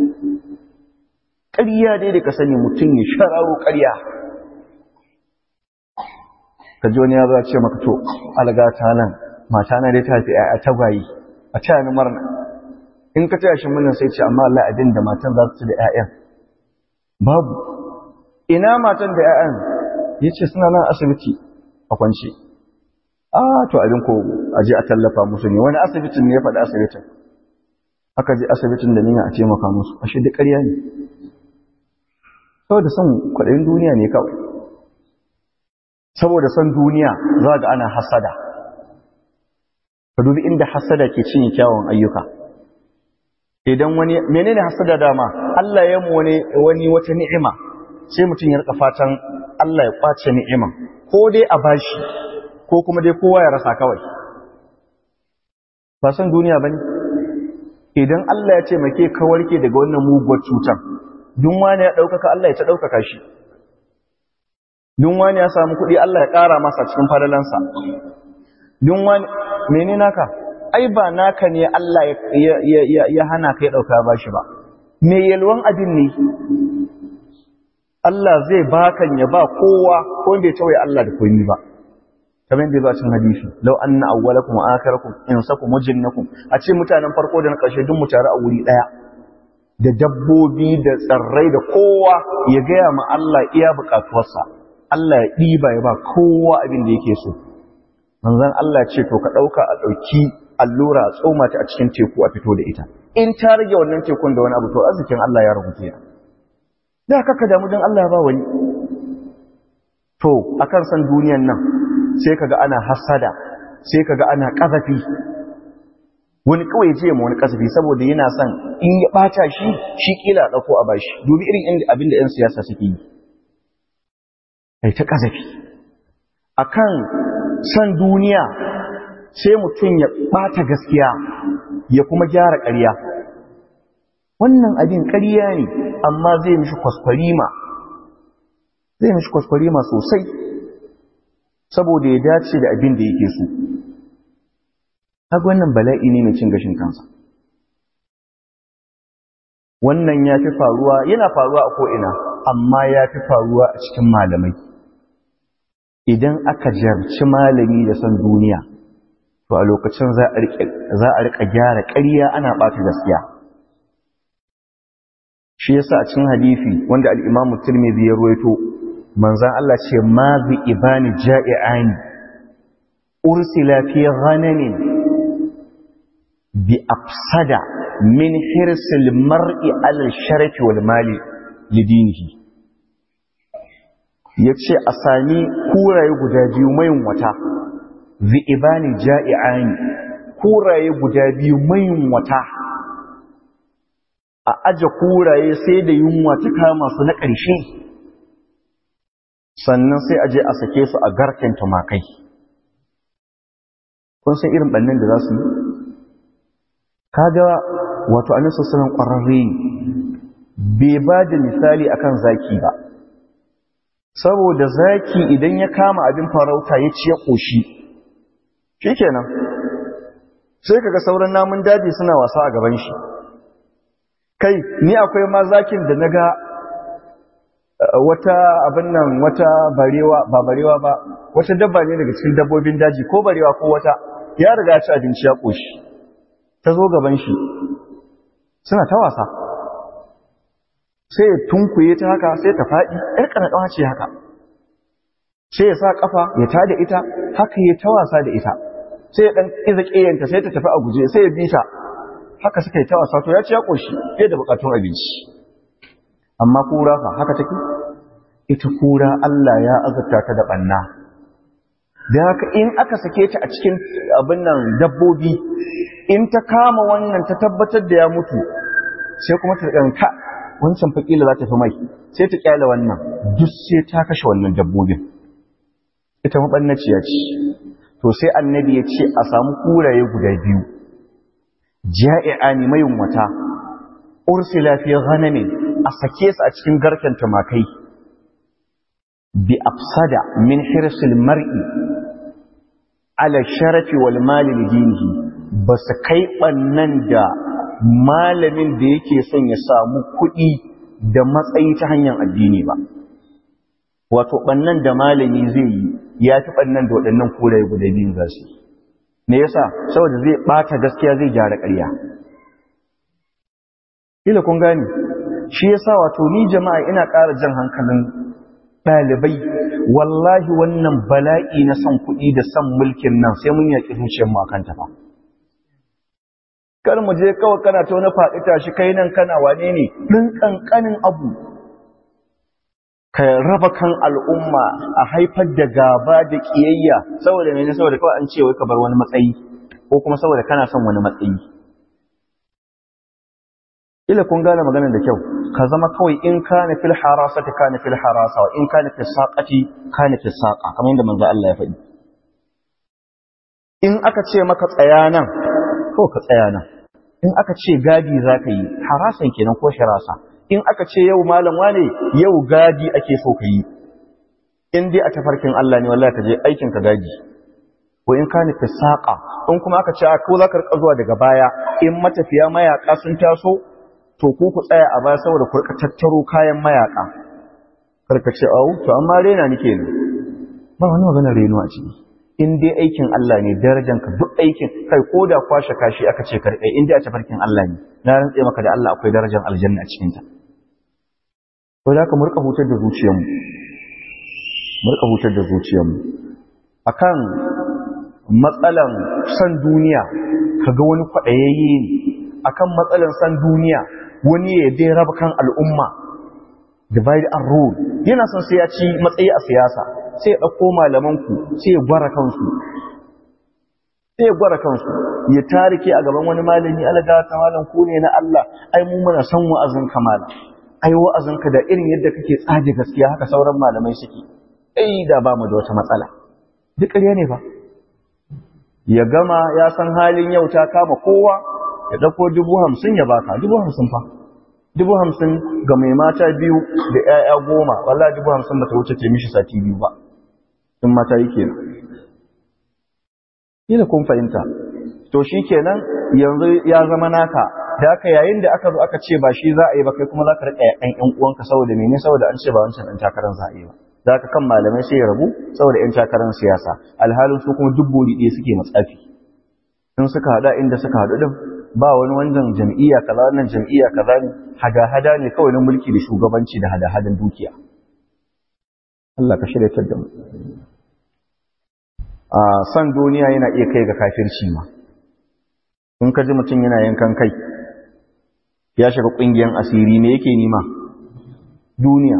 ƙarya dai da ka sani mutum ya shararo ƙarya ka ji wani ya za ce maka to algata nan mata na dai ta fi a tagwayi a taya ni murna in ka taya shi murna sai ce amma Allah abin da matan za su ci da ƴaƴan babu ina matan da ƴaƴan yace suna nan asibiti a kwance a to abin ko a je a tallafa musu ne wani asibitin ne ya faɗi asibitin aka je asibitin da niyya a taimaka musu ashe duk ƙarya ne saboda son kwaɗayin duniya ne kawai saboda son duniya za ga ana hasada ka dubi inda hasada ke cinye kyawun ayyuka idan wani menene hasada dama Allah ya mu wani wani wata ni'ima sai mutum ya rika fatan Allah ya kwace ni'iman ko dai a bashi ko kuma dai kowa ya rasa kawai ba san duniya bane idan Allah ya ce make ka warke daga wannan muguwar cutar duk wani ya ɗaukaka Allah ya ta ɗaukaka shi duk wani ya samu kuɗi Allah ya ƙara masa cikin fadalansa duk wani mene naka ai ba naka ne Allah ya hana kai ɗauka ba shi ba me yalwan abin ne Allah zai bakan ya ba kowa ko bai tawaye Allah da koyi ba kamar da cin hadisi law anna awwalakum wa akhirakum insakum wa jinnakum a ce mutanen farko da na ƙarshe duk mu tare a wuri ɗaya da dabbobi da tsarrai da kowa ya gaya ma Allah iya buƙatuwarsa Allah ya ɗiba ya ba kowa abin da yake so manzon Allah ce to ka ɗauka a ɗauki allura a tsoma ta a cikin teku a fito da ita in ta rage wannan tekun da wani abu to arzikin Allah ya rubuta ya da kaka damu don Allah ya ba wani to akan san duniyan nan sai kaga ana hasada sai kaga ana kazafi wani kawai je mu wani kasafi saboda yana son in ya bata shi shi kila dauko a bashi dubi irin inda abin da 'yan siyasa suke yi ai ta kasafi akan san duniya sai mutum ya bata gaskiya ya kuma gyara ƙarya wannan abin ƙarya ne amma zai mishi kwaskwarima zai mishi kwaskwarima sosai saboda ya dace da abin da yake so kaga wannan bala'i ne mai cin gashin kansa wannan ya fi faruwa yana faruwa a ko'ina amma ya fi faruwa a cikin malamai idan aka jarci malami da son duniya to a lokacin za a riƙa gyara ƙarya ana ɓata gaskiya shi yasa a cikin hadifi wanda al'imamu tirmidhi ya ruwaito manzan Allah ce ma zai ibani ja'i'ani ursila fi ghanamin bi afsada min hirsil mar'i alal sharafi wal mali lidinihi yace a sami kuraye guda biyu mayin wata zi'ibani ja'i'ani kuraye guda biyu mayin wata a aje kuraye sai da yunwa ta kama su na ƙarshe sannan sai aje a sake su a garken tumakai kun san irin ɓannan da za su yi kaga wato annabi sallallahu ƙwararre ne bai ba da misali akan zaki ba saboda zaki idan ya kama abin farauta ya ci ya ƙoshi shikenan sai kaga sauran namun daji suna wasa a gaban shi kai ni akwai ma zakin da naga wata abin nan wata barewa ba barewa ba wata dabba ne daga cikin dabbobin daji ko barewa ko wata ya riga ya ci abinci ya ƙoshi ta zo gaban shi suna ta wasa sai ya tunkuye ta haka sai ta faɗi ‘yar ƙanaɗawa ce haka sai ya sa ƙafa ya tada ita haka ya ta wasa da ita sai ya ɗan iza ƙeyanta sai ta tafi a guje sai ya bi ta haka suka yi ta wasa to ya ci ya ƙoshi fiye da buƙatun abinci amma kura fa haka take ita kura Allah ya azurta ta da ɓanna da haka in aka sake ta a cikin abin nan dabbobi in ta kama wannan ta tabbatar da ya mutu sai kuma ta ɗanka wancan fakila za ta fi mai sai ta kyale wannan duk sai ta kashe wannan dabbobin ita maɓannaciya ce to sai annabi ya ce a samu kuraye guda biyu ja'i'a ne mai wata ursila fi ghanamin a sake su a cikin garken tumakai bi afsada min hirsil mar'i ala sharafi wal mali lidinihi ba su kai ɓannan da malamin da yake son ya samu kuɗi da matsayi ta hanyar addini ba. Wato ɓannan da malami zai yi ya fi ɓannan da waɗannan kuraye guda biyun za su yi. Me yasa? Saboda zai ɓata gaskiya zai gyara ƙarya. Kila kun gane, shi yasa wato ni jama'a ina ƙara jan hankalin ɗalibai, wallahi wannan bala'i na son kuɗi da son mulkin nan sai mun yaƙi zuciyarmu a kanta fa. kar mu je kawai kana ta wani faɗi tashi kai nan kana wane ne ɗin ƙanƙanin abu ka raba kan al'umma a haifar da gaba da ƙiyayya saboda mene saboda kawai an ce wai ka bar wani matsayi ko kuma saboda kana son wani matsayi ila kun gane maganar da kyau ka zama kawai in kana fil harasati kana fil harasa wa in kana fil saqati kana fil saqa kamar yadda manzo Allah ya faɗi in aka ce maka tsaya nan ko ka tsaya nan in aka ce gadi zaka yi harasan kenan ko shirasa in aka ce yau malam wane yau gadi ake so ka yi in dai a tafarkin Allah ne wallahi ka je aikin ka gadi ko in kana fil saqa in kuma aka ce ko zaka rika zuwa daga baya in matafiya mayaka sun taso to ku ku tsaya a baya saboda ku tattaro kayan mayaka karka ce au to amma rena nike ne ba wani magana reno a ciki in dai aikin Allah ne darajar ka duk aikin kai ko da kwashe kashi aka ce karkai in dai a tafarkin Allah ne na rantse maka da Allah akwai darajar aljanna a cikin ta to da ka murka hutar da zuciyarmu murka hutar da zuciyarmu akan matsalan san duniya kaga wani kwadayayye ne akan matsalan san duniya wani ya dai raba kan al'umma divide and rule yana son sai ya ci matsayi a siyasa sai ya ɗauko malamanku sai ya gwara kansu sai ya gwara kansu ya tarike a gaban wani malami alaga ta malam ku ne na Allah ai mu muna san wa'azin kamala ai wa'azin ka da irin yadda kake tsaje gaskiya haka sauran malamai suke ai da ba mu da wata matsala duk ƙarya ne fa ya gama ya san halin yau ta kama kowa ya ɗauko dubu hamsin ya baka dubu hamsin fa dubu hamsin ga mai mata biyu da ‘ya'ya goma wallah dubu hamsin ba ta wuce ce mishi sati biyu ba in mata yi kenan yi da kun fahimta to shi kenan yanzu ya zama naka da aka yayin da aka zo aka ce ba shi za a yi ba kai kuma za ka riƙa ‘yan ‘yan uwanka saboda mene saboda an ce ba wancan ɗan takarar za a yi ba za ka kan malamai sai ya rabu saboda ‘yan takarar siyasa alhalin su kuma duk bori ɗaya suke matsafi in suka haɗa inda suka haɗu ɗin ba wani wannan jam'iyya kaza wannan jam'iyya kaza ne hada-hada ne kawai na mulki da shugabanci da hada-hadan dukiya Allah ka shirya da mu a san duniya yana iya kai ga kafirci ma in ka ji mutum yana yankan kai ya shiga ƙungiyar asiri ne yake nima duniya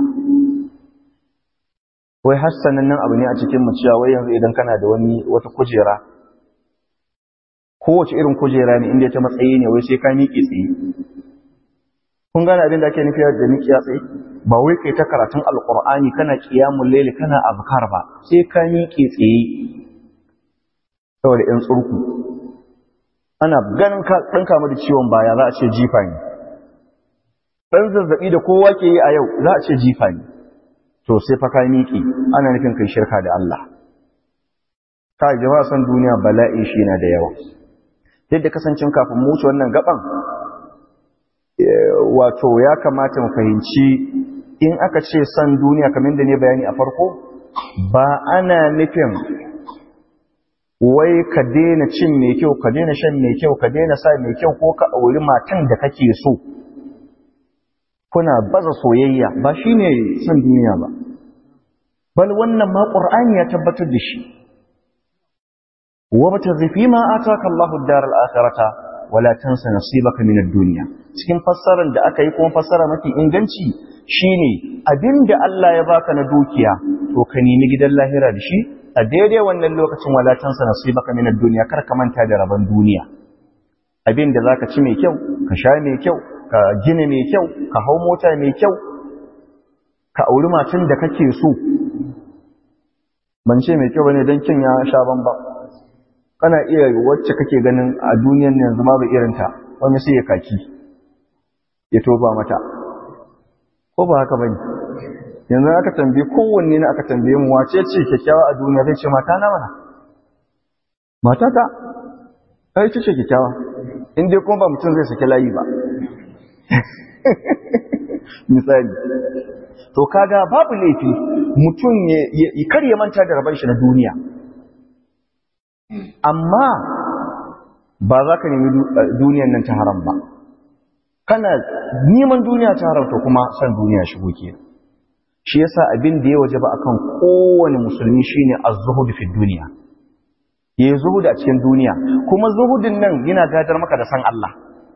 wai hassanin nan abu ne a cikin mu cewa wai yanzu idan kana da wani wata kujera kowace irin kujera ne inda ta matsayi ne wai sai ka miƙe tsaye kun gane abin da ake nufi da miƙe tsaye ba wai kai ta karatun alƙur'ani kana qiyamul layli kana azkar ba sai ka miƙe tsaye saboda yan tsurku ana ganin ka dan kama da ciwon baya za a ce jifa ne dan zazzabi da kowa ke yi a yau za a ce jifa ne to sai fa ka miƙe ana nufin kai shirka da Allah ka jama'a san duniya bala'i shi na da yawa yadda kasancin kafin mu wuce wannan gaban wato ya kamata mu fahimci in aka ce san duniya kamar da ne bayani a farko ba ana nufin wai ka daina cin mai kyau ka daina shan mai kyau ka daina sa mai kyau ko ka auri matan da kake so kuna baza soyayya ba shine san duniya ba bal wannan ma qur'ani ya tabbatar da shi وابتغ فيما آتاك الله الدار الآخرة ولا تنسى نصيبك من الدنيا cikin fassarar da aka yi kuma fassara mafi inganci shine abinda Allah ya baka na dukiya to ka nemi gidan lahira da shi a daidai wannan lokacin wala tansa nasibaka min ad-dunya kar ka manta da rabon duniya abinda zaka ci mai kyau ka sha mai kyau ka gina mai kyau ka hau mota mai kyau ka auri matan da kake so ban ce mai kyau bane dan kin ya sha bamba kana iya wacce kake ganin a duniyan nan yanzu babu irinta wani sai ya kaki ya toba mata ko ba haka bane yanzu aka tambaye kowanne ne aka tambaye mu wace ce kyakkyawa a duniya zai ce mata na mana mata ta ai ce kyakkyawa in dai kuma ba mutum zai saki layi ba misali to kaga babu laifi mutum ya kar ya manta da rabar shi na duniya amma ba za ka nemi duniyan nan ta haram ba kana neman duniya ta haram to kuma san duniya shigo ke shi yasa abin da ya waje ba akan kowane musulmi shine az-zuhud fi duniya yayi zuhud a cikin duniya kuma zuhudin nan yana gadar maka da san Allah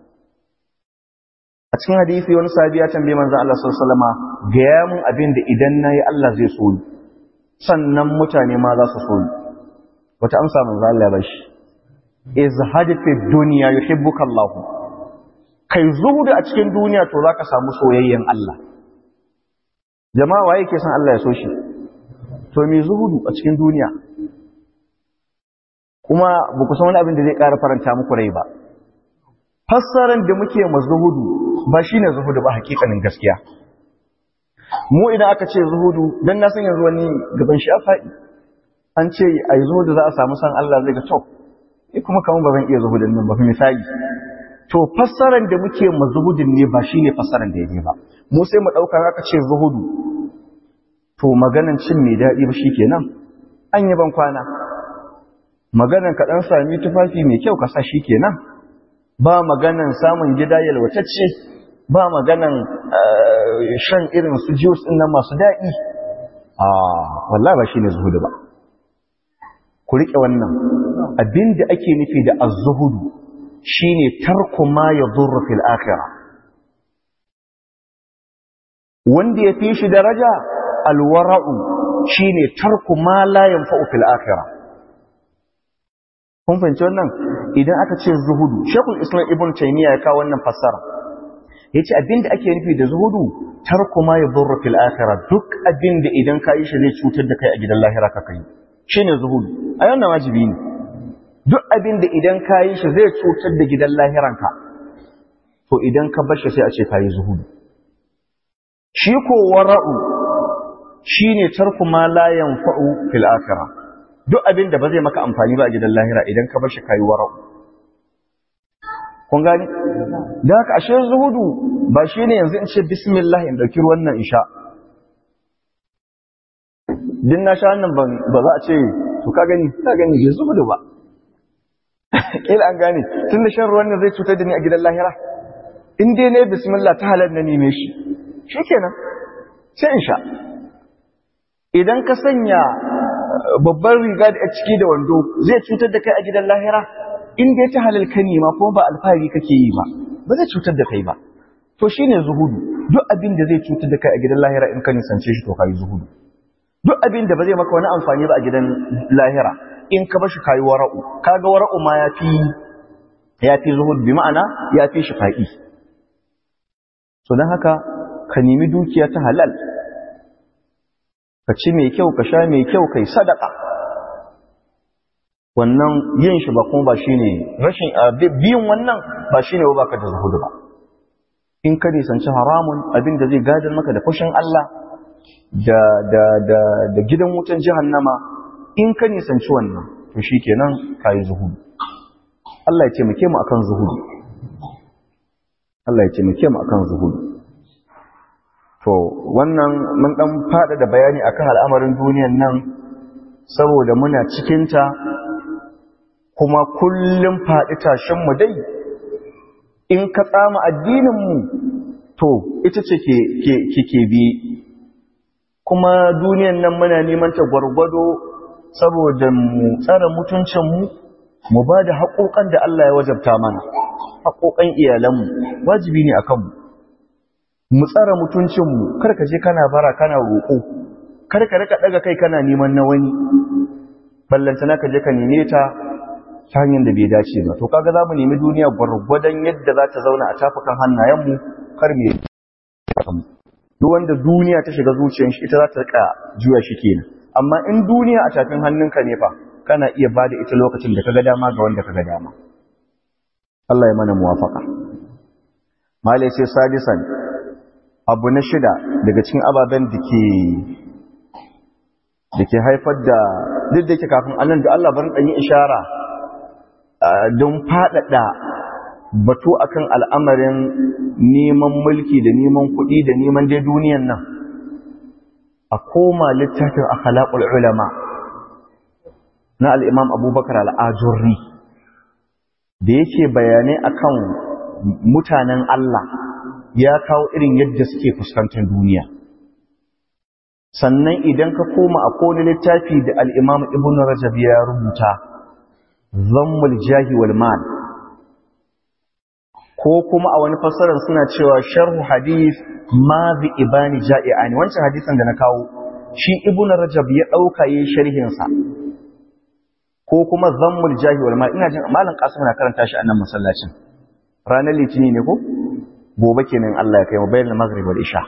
a cikin hadisi wani sahabi ya tambaye manzo Allah sallallahu alaihi wasallama ga ya mun abin da idan nayi Allah zai so ni sannan mutane ma za su so ni wata amsa manzo Allah ya bashi izhad fi dunya yuhibbuka Allah kai zuhudu a cikin duniya to za ka samu soyayyen Allah jama'a waye ke son Allah ya so shi to me zuhudu a cikin duniya kuma ba ku san wani abin da zai ƙara faranta muku rai ba fassaran da muke ma zuhudu ba shine zuhudu ba hakikanin gaskiya mu idan aka ce zuhudu dan na san yanzu wani gaban shi a faɗi an ce a yi zuhudu za a samu san Allah zai ga to ni kuma kamar ba zan iya zuhudin nan ba misali to fassaran da muke ma zuhudin ne ba shine fassaran da yake ba mu sai mu dauka aka ce zuhudu to maganan cin mai daɗi ba shikenan an yi ban kwana maganan ka dan sami tufafi mai kyau ka sa shikenan ba maganan samun gida yalwatacce ba maganan shan irin su juice din nan masu daɗi a wallahi ba shine zuhudu ba ku rike wannan abinda ake nufi da az-zuhudu shine tarku ma yadurru fil akhirah wanda ya fi shi daraja alwara'u shine tarku ma la yanfa'u fil akhirah kun fahimci wannan idan aka ce zuhudu shekul islam ibn taymiya ya kawo wannan fassara yace abinda ake nufi da zuhudu tarku ma yadurru fil akhirah duk abinda idan ka yi shi zai cutar da kai a gidan lahira ka kai shine zuhudu a wannan wajibi ne duk abinda idan ka yi shi zai cutar da gidan lahiranka to idan ka bar shi sai a ce ka yi zuhudu shi ko wara'u shine tarku ma la yanfa'u fil akhirah duk abin da ba zai maka amfani ba a gidan lahira idan ka bar shi kayi wara'u kun gani da haka ashe zuhudu ba shine yanzu in ce bismillah in dauki ruwan nan in sha din na sha wannan ba za a ce to ka gani ka gani bai zuhudu ba kila an gane tun da shan ruwan nan zai cutar da ni a gidan lahira in dai ne bismillah ta halar na neme shi shikenan sai in sha idan ka sanya babban riga da ciki da wando zai cutar da kai a gidan lahira in dai ta halal ka nema kuma ba alfahari kake yi ba ba zai cutar da kai ba to shine zuhudu duk abin da zai cutar da kai a gidan lahira in ka nisance shi to kai zuhudu duk abin da ba zai maka wani amfani ba a gidan lahira in ka bashi kai wara'u kaga wara'u ma yafi yafi zuhudu bi ma'ana yafi shi fa'i so dan haka ka nemi dukiya ta halal ka ci mai kyau ka sha mai kyau kai sadaka wannan yin shi ba kuma ba shine rashin biyin wannan ba shine ba ka da zuhudu ba in ka nisanci haramun abin da zai gadar maka da fushin Allah da da da da gidan wutan jahannama in ka nisanci wannan to shikenan kai zuhudu Allah ya taimake mu akan zuhudu Allah ya taimake mu akan zuhudu To, wannan mun ɗan faɗa da bayani akan al'amarin duniyan nan saboda muna cikinta kuma kullum faɗi tashinmu dai, in ka tsama addininmu to, ita ce ke bi. Kuma duniyan nan muna neman ta gwargwado saboda mu tsara mutuncinmu, mu ba da haƙoƙan da Allah ya wajabta mana, haƙoƙan iyalanmu, wajibi ne a kanmu. mu tsara mutuncinmu kar ka je kana bara kana roƙo kar ka rika daga kai kana neman na wani ballantana ka je ka neme ta ta hanyar da bai dace ba to kaga za mu nemi duniya gwargwadon yadda za ta zauna a tafukan hannayenmu kar me duk wanda duniya ta shiga zuciyar shi ita za ta rika juya shi kenan amma in duniya a tafin hannunka ne fa kana iya bada ita lokacin da kaga dama ga wanda kaga dama Allah ya mana muwafaka malai sai sadisan abu na shida daga cikin ababen da ke da ke haifar da duk da ke kafin annan da Allah barin ɗanyi ishara don faɗaɗa batu akan al'amarin neman mulki da neman kuɗi da neman dai duniyan nan a koma littafin akhlaqul ulama na al'imam abubakar al'ajurri da yake bayanai akan mutanen Allah ya kawo irin yadda suke fuskantar duniya sannan idan ka koma a kone littafi da al'imam ibn rajab ya rubuta zammul jahi wal mal ko kuma a wani fassarar suna cewa sharhu hadith ma bi ibani ja'i'ani wancan hadisan da na kawo shi ibn rajab ya ɗauka yi sharhinsa ko kuma zammul jahi wal mal ina jin malam qasim na karanta shi a nan masallacin ranar litini ne ko gobe kenan Allah ya kai mu bayan maghrib wal isha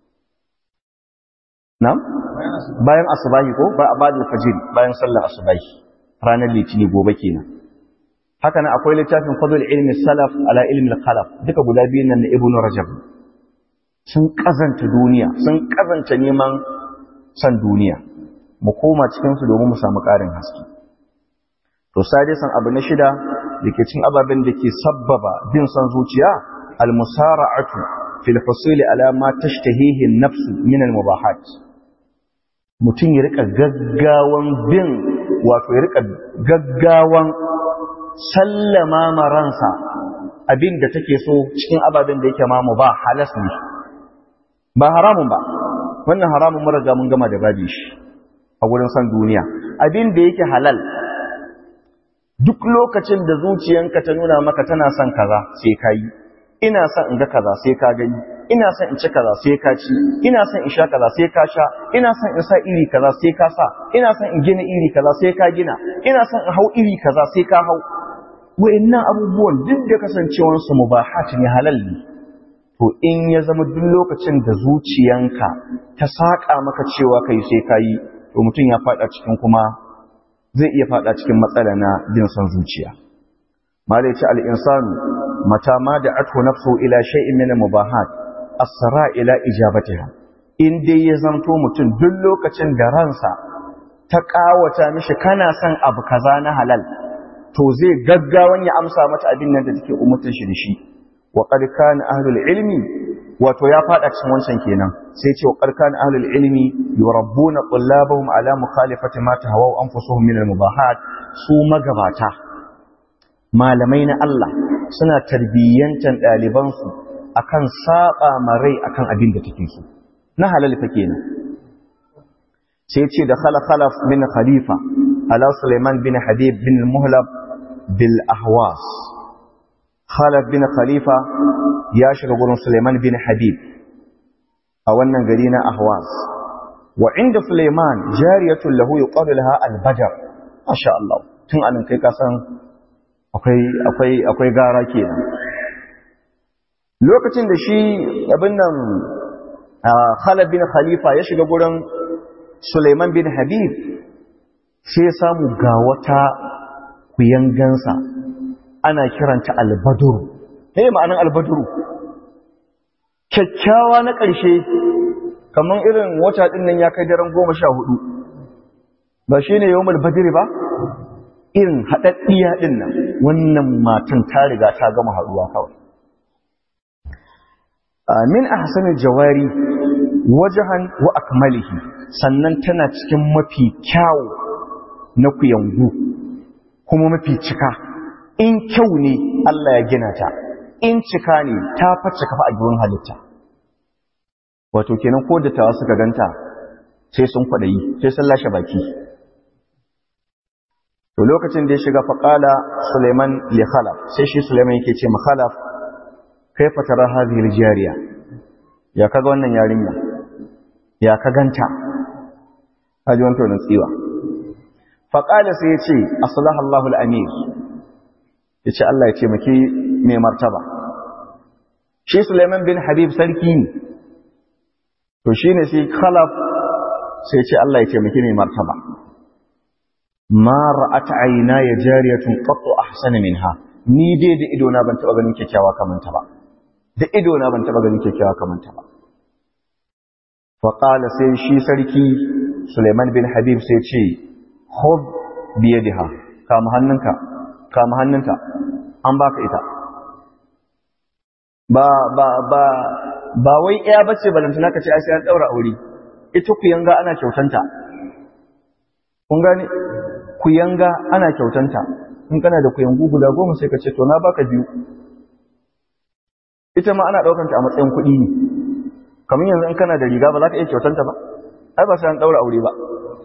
na'am bayan asubahi ko ba abadul fajr bayan sallar asubahi ranar litini gobe kenan haka nan akwai littafin fadl ilmi salaf ala ilmi al-khalaf duka guda biyun nan na ibnu rajab sun kazanta duniya sun kazanta neman san duniya mu koma cikin su domin mu samu ƙarin haske to sadisan abu na shida da ke cin ababen da ke sabbaba bin son zuciya al-musara'atu fil husuli ala ma tashtahihi an-nafs min al-mubahat mutum ya rika gaggawan bin wato ya rika gaggawan sallama maransa abin da take so cikin ababen da yake mamu ba halas ne ba haramun ba wannan haramun mun riga mun gama da babi shi a wurin san duniya abin da yake halal duk lokacin da zuciyanka ta nuna maka tana son kaza sai ka yi ina son in ga kaza sai ka gani ina son in ci kaza sai ka ci ina son in sha kaza sai ka sha ina son in sa iri kaza sai ka sa ina son in gina iri kaza sai ka gina ina son in hau iri kaza sai ka hau wa'annan abubuwan duk da kasancewar su mubahat ne halal ne to in ya zama duk lokacin da zuciyanka ta saka maka cewa kai sai ka yi to mutum ya fada cikin kuma zai iya fada cikin matsala na jin son zuciya malai ce al-insanu mata ma da athu nafsu ila shay'in min mubahat asra ila ijabatiha in dai ya zanto mutum duk lokacin da ransa ta kawata mishi kana son abu kaza na halal to zai gaggawan ya amsa mata abin nan da take umurtar shi da shi wa qad kana ahlul ilmi wato ya fada cikin wancan kenan sai ce wa qad kana ahlul ilmi yurabbuna tullabahum ala mukhalifati ma tahawu anfusuhum min al-mubahat su magabata malamai na Allah suna tarbiyyantan ɗalibansu akan saba marai akan abin da take so na halal fa kenan sai ce da khala khalaf min khalifa ala Sulaiman bin Habib bin Muhlab bil Ahwas Khalaf bin Khalifa ya shiga gurin Sulaiman bin Habib a wannan gari na Ahwas wa inda Sulaiman jariyatun lahu yuqalu laha al-Badr masha Allah tun anan kai ka san akwai akwai akwai gara kenan lokacin da shi abin nan Khalaf bin Khalifa ya shiga gurin Sulaiman bin Habib sai ya samu ga wata kuyangansa ana kiranta albaduru me ma'anar albaduru kyakkyawa na ƙarshe kamar irin wata ɗin nan ya kai daren goma sha hudu ba shi ne yawon badiri ba irin haɗaɗɗiya ɗin nan wannan matan ta riga ta gama haɗuwa kawai min ahsanil jawari wajahan wa akmalihi sannan tana cikin mafi kyawu na kuyangu kuma mafi cika in kyau ne Allah ya gina ta in cika ne ta face kafa a gurin halitta wato kenan ko da tawa suka ganta sai sun kwadayi sai sun lashe baki to lokacin da ya shiga faqala Sulaiman li Khalaf sai shi Sulaiman yake ce ma Khalaf kaifa tara hadhihi al-jariya ya kaga wannan yarinya ya ka ganta haji wanto nan tsiwa faqala sai ya ce aslaha Allahu al-amir ya ce Allah ya ce maki mai martaba shi Suleiman bin Habib sarki ne to shi ne sai khalaf sai ce Allah ya ce maki mai martaba ma ra'at ayna ya jariyatun qattu ahsana minha ni dai da ido na ban taba ganin kyakkyawa kaman ta ba da ido na ban taba ganin kyakkyawa kaman ta ba fa qala sai shi sarki Suleiman bin Habib sai ce khudh bi yadiha kama hannunka kama hannunta an baka ita ba ba ba ba wai iya bace balantana ka ce ai sai an daura aure ita ku yanga ana kyautanta kun gane ku yanga ana kyautanta in kana da kuyangu guda goma sai ka ce to na baka biyu ita ma ana daukanta a matsayin kuɗi ne kamar yanzu in kana da riga ba za ka iya kyautanta ba ai ba sai an daura aure ba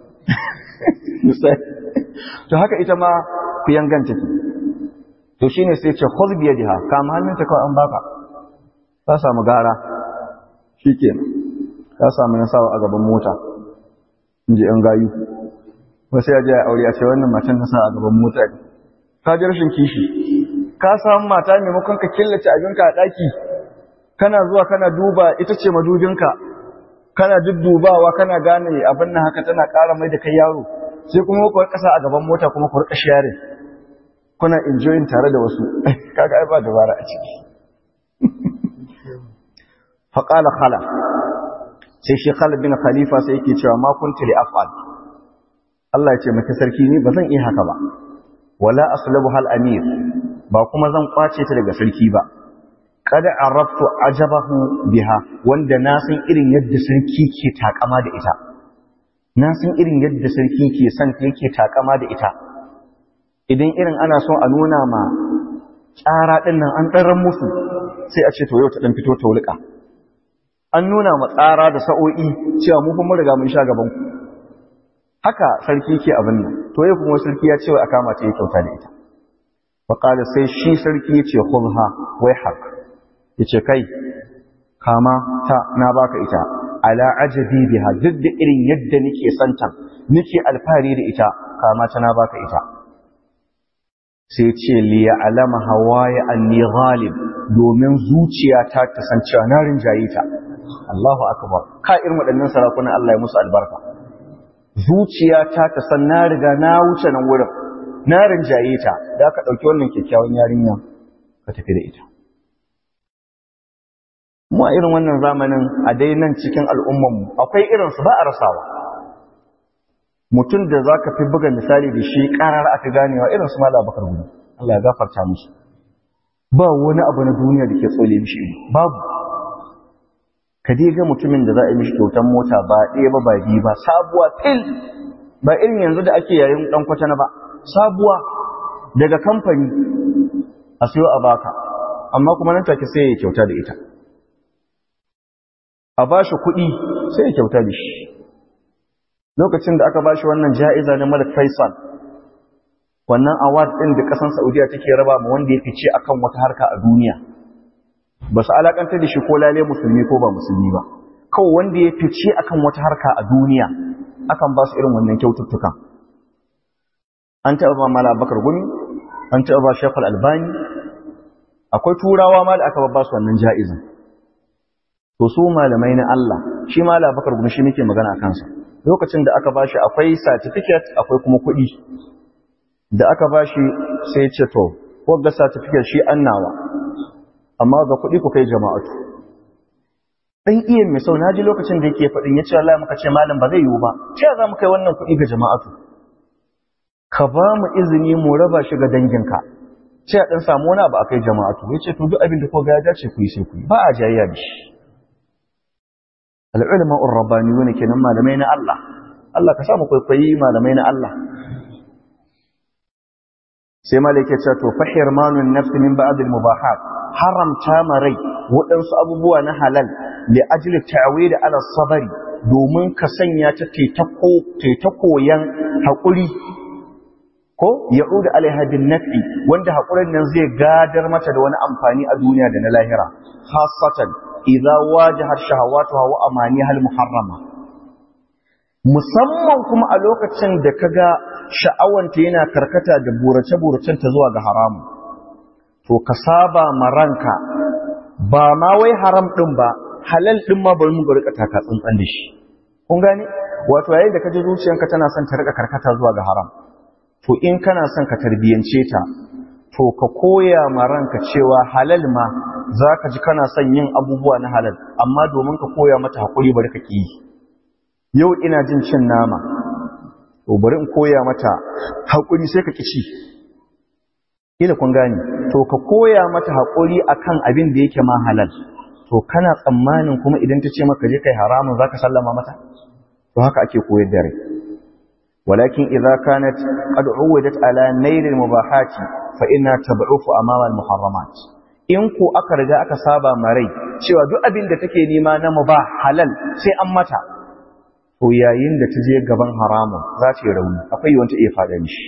to haka ita ma ku yanganta ki to shine sai ce khudh bi yadiha kama hannunta kawai an baka ka samu gara shikenan ka samu nasawa a gaban mota inji yan gayu wasu ya je ya aure a ce wannan matan nasa a gaban mota ne ka ji rashin kishi ka samu mata maimakon ka killace abinka a daki kana zuwa kana duba ita ce madubinka kana duddubawa kana gane abin nan haka tana ƙara mai da kai yaro sai kuma ku ƙasa a gaban mota kuma ku rika sharing kuna enjoying tare da wasu kaga ai ba dabara a ciki fa qala khala sai shi Khalid bin Khalifa sai yake cewa ma kuntu li af'al Allah ya ce maka sarki ni ba zan iya haka ba wala aslabu hal amir ba kuma zan kwace ta daga sarki ba kada arabtu ajabahu biha wanda na san irin yadda sarki ke takama da ita na san irin yadda sarki ke son ta yake takama da ita idan irin ana son a nuna ma tsara din nan an ɗaran musu sai a ce to yau ta ɗan fito ta wulƙa an nuna ma tsara da sa'o'i cewa mu kuma riga mun sha gaban ku haka sarki ke abin nan to yau kuma sarki ya ce wa a kama ta yi kyauta da ita fa sai shi sarki ya ce khudha wai haka ya ce kai kama ta na baka ita ala ajabi biha duk da irin yadda nake santa nake alfahari da ita kama ta na baka ita sai ce li ya'lama hawaya anni ghalib domin zuciyata ta san cewa na rinjaye ta Allahu akbar ka irin waɗannan sarakunan Allah ya musu albarka zuciyata ta san na riga na wuce nan wurin na rinjaye ta da ka ɗauki wannan kyakkyawan yarinya ka tafi da ita mu a irin wannan zamanin a dai nan cikin al'ummanmu akwai irinsu ba a rasawa mutum da za ka fi buga misali da shi ƙarar aka ganewa irinsu ma labakar gudu Allah ya gafarta musu ba wani abu na duniya da ke tsole mishi babu ka dai ga mutumin da za a yi mishi kyautar mota ba ɗaya ba ba biyu ba sabuwa fil ba irin yanzu da ake yayin ɗan kwatana ba sabuwa daga kamfani a siyo a baka amma kuma nan take sai ya kyauta da ita a ba shi kuɗi sai ya kyauta da shi lokacin da aka ba shi wannan ja'iza na malik faisal wannan award ɗin da ƙasar saudiya take raba ma wanda ya fice akan wata harka a duniya ba su alakantar da shi ko lale musulmi ko ba musulmi ba kawai wanda ya fice akan wata harka a duniya akan ba su irin wannan kyaututtukan an taɓa ba mala bakar gumi an taɓa ba shekul albani akwai turawa ma da aka ba su wannan ja'izin to su malamai na Allah shi mala bakar gumi shi muke magana a kansa lokacin da aka ba shi akwai certificate akwai kuma kuɗi da aka ba shi sai ce to ko ga certificate shi annawa amma ga kuɗi ku kai jama'atu dan iya mai sau naji lokacin da yake faɗin ya ce Allah muka ce malam ba zai yiwu ba ce za mu kai wannan kuɗi ga jama'atu ka ba mu izini mu raba shi ga danginka ce a ɗan samu wani abu a kai jama'atu ya ce to duk abin da ko ga ya dace ku yi sai ku yi ba a jayayya da shi al'ulama urrabaniyu ne kenan malamai na Allah Allah ka samu kwaikwayi malamai na Allah sai malaka ce to fa hirmanun nafsi min ba'd al mubahat haramta marai waɗansu abubuwa na halal li ajli ta'wid ala sabari domin ka sanya ta ta koyan haƙuri ko ya'udu alaiha bin nafi wanda haƙurin nan zai gadar mata da wani amfani a duniya da na lahira khassatan idza wajahat shahawatuha wa amaniha al muharrama musamman kuma a lokacin da kaga sha'awanta yana karkata da burace buracen ta zuwa ga haramu to ka saba ma ranka ba ma wai haram din ba halal din ma bari mu ga rika taka tsantsan da shi kun gane wato yayin da kaje zuciyanka tana son ta rika karkata zuwa ga haram to in kana son ka tarbiyance ta to ka koya ma ranka cewa halal ma zaka ji kana son yin abubuwa na halal amma domin ka koya mata hakuri bari ka ki yau ina jin cin nama to bari in koya mata hakuri sai ka ki ci kila kun gane to ka koya mata hakuri akan abin da yake ma halal to kana tsammanin kuma idan ta ce maka je kai haramun zaka sallama mata to haka ake koyar da rai ولكن إذا كانت قد عودت على نيل المباحات فإنها تضعف أمام المحرمات in ko aka riga aka saba marai cewa duk abin da take nema na mubah halal sai an mata to yayin da ta je gaban haramun za ta yi rauni akwai wanda iya fada mishi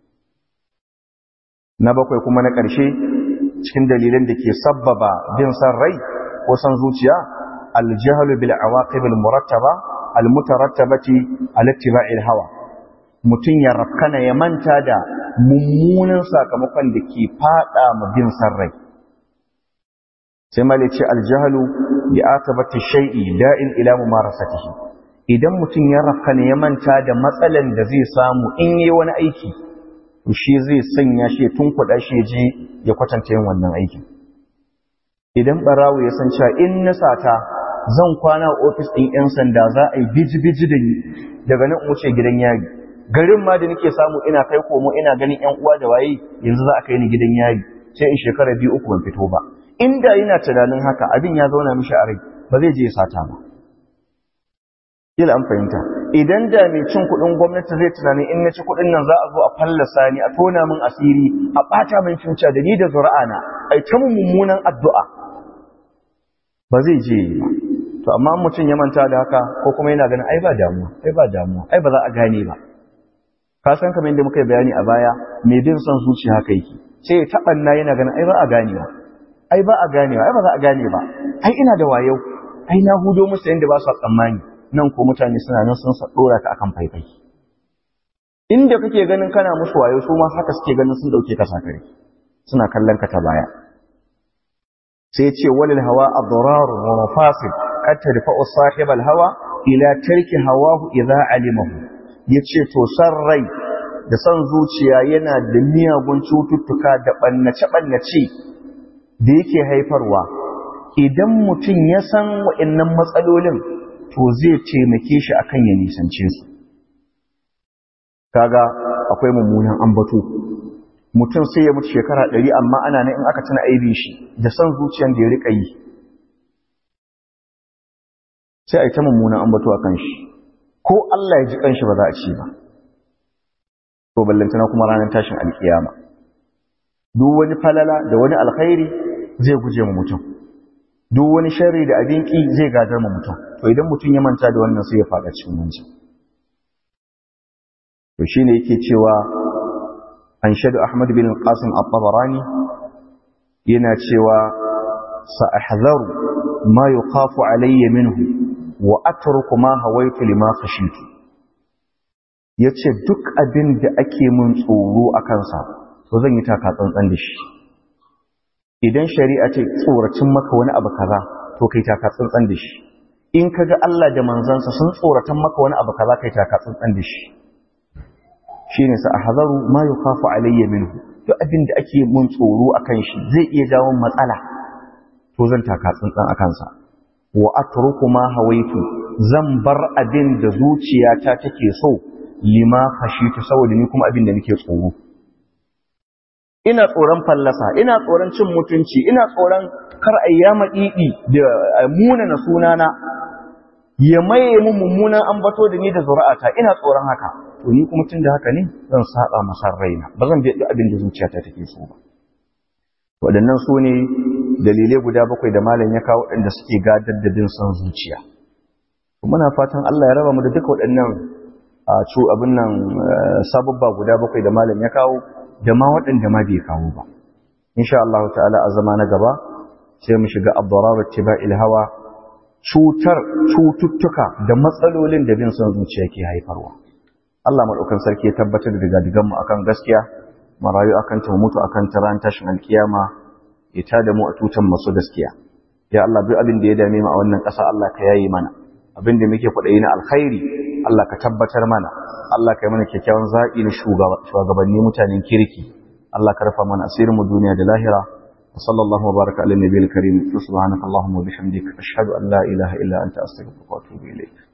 na bakwai kuma na ƙarshe cikin dalilan da ke sabbaba bin san rai ko san zuciya aljahlu bil awaqib al murattaba al mutarattabati al ittiba'il hawa mutum ya rafkana ya manta da mummunan sakamakon da ke fada ma bin san rai sai mali ce aljahalu bi akabati shay'i da'in ila mumarasatihi idan mutum ya rafka ne ya manta da matsalan da zai samu in yi wani aiki to shi zai sanya shi tun kuɗa shi je ya kwatanta yin wannan aikin idan barawo ya san cewa in na sata zan kwana a ofis ɗin 'yan sanda za a yi biji-biji da ni daga nan wuce gidan yari garin ma da nake samu ina kai komo ina ganin 'yan uwa da waye yanzu za a kai ni gidan yari sai in shekara biyu uku ban fito ba inda yana tunanin haka abin ya zauna mishi a rai ba zai je ya sata ba kila an fahimta idan da mai cin kuɗin gwamnati zai tunanin in na ci kuɗin nan za a zo a fallasa ni a tona min asiri a ɓata min cuta da ni da zuri'ana ai ta mummunan addu'a ba zai je ba to amma mutum ya manta da haka ko kuma yana ganin ai ba damuwa ai ba damuwa ai ba za a gane ba ka san kamar yadda muka yi bayani a baya mai bin son zuciya haka yake sai ya taɓanna yana ganin ai ba a ganewa ai ba a ganewa ai ba za a gane ba ai ina da wayo ai na hudo musu yadda ba su tsammani nan ko mutane suna nan sun dora ka akan faifai inda kake ganin kana musu wayo su ma haka suke ganin sun dauke ka sakare suna kallon ka ta baya sai ce walil hawa adrar wa mafasid qad tadfa'u sahib al hawa ila tarki hawahu idza alimahu yace to san rai da san zuciya yana da miyagun cututtuka da bannace bannace da yake haifarwa idan mutum ya san wa'annan matsalolin to zai taimake shi akan ya nisance su kaga akwai mummunan ambato mutum sai ya mutu shekara ɗari amma ana nan in aka tuna aibin shi da san zuciyan da ya rika yi sai a yi ta mummunan ambato a kan shi ko Allah ya ji kanshi ba za a ci ba to ballantana kuma ranar tashin alkiyama duk wani falala da wani alkhairi zai guje mu mutum duk wani sharri da abin ki zai gadar mu mutum to idan mutum ya manta da wannan sai ya faɗa cikin wancan to shine yake cewa an shadu Ahmad bin Qasim at-Tabarani yana cewa sa'ahzaru ma yuqafu alayya minhu wa atruku ma hawaitu lima khashitu yace duk abin da ake mun tsoro a kansa to zan yi taka tsantsan da shi idan shari'a ce tsoracin maka wani abu kaza to kai taka tsantsan da shi in kaga Allah da manzansa sun tsoratan maka wani abu kaza kai taka tsantsan da shi shine sa ahzaru ma yukhafu alayya minhu duk abin da ake mun tsoro akan shi zai iya jawo matsala to zan taka tsantsan akan sa wa atruku ma hawaitu zan bar abin da zuciyata take so lima khashitu saboda ni kuma abin da nake tsoro ina tsoron fallasa ina tsoron cin mutunci ina tsoron kar ayyama didi da munana sunana ya maye mun mummunan ambato da ni da zuri'ata ina tsoron haka to ni kuma tunda haka ne zan saba masar raina ba zan bi abin da zuciyata take so ba waɗannan su ne dalilai guda bakwai da malam ya kawo waɗanda suke gadar da bin son zuciya muna fatan Allah ya raba mu da duka waɗannan a cu abin nan sababba guda bakwai da malam ya kawo da ma waɗanda ma bai kawo ba insha Allah ta'ala a zama na gaba sai mu shiga abdarar tiba'il hawa cutar cututtuka da matsalolin da bin son zuciya ke haifarwa Allah madaukan sarki ya tabbatar da digadigan mu akan gaskiya mu rayu akan ta mutu akan ta ran tashin alkiyama ya tada mu a tutan masu gaskiya ya Allah duk abin da ya dame mu a wannan ƙasa Allah ka yayi mana abin da muke kwaɗayi na alkhairi Allah ka tabbatar mana Allah ka yi mana kyakkyawan zaɓi na shugabanni mutanen kirki Allah ka rufa mana asirin mu duniya da lahira wa sallallahu wa baraka ala nabiyil karim subhanaka allahumma wa bihamdika ashhadu an la ilaha illa anta astaghfiruka wa atubu ilayk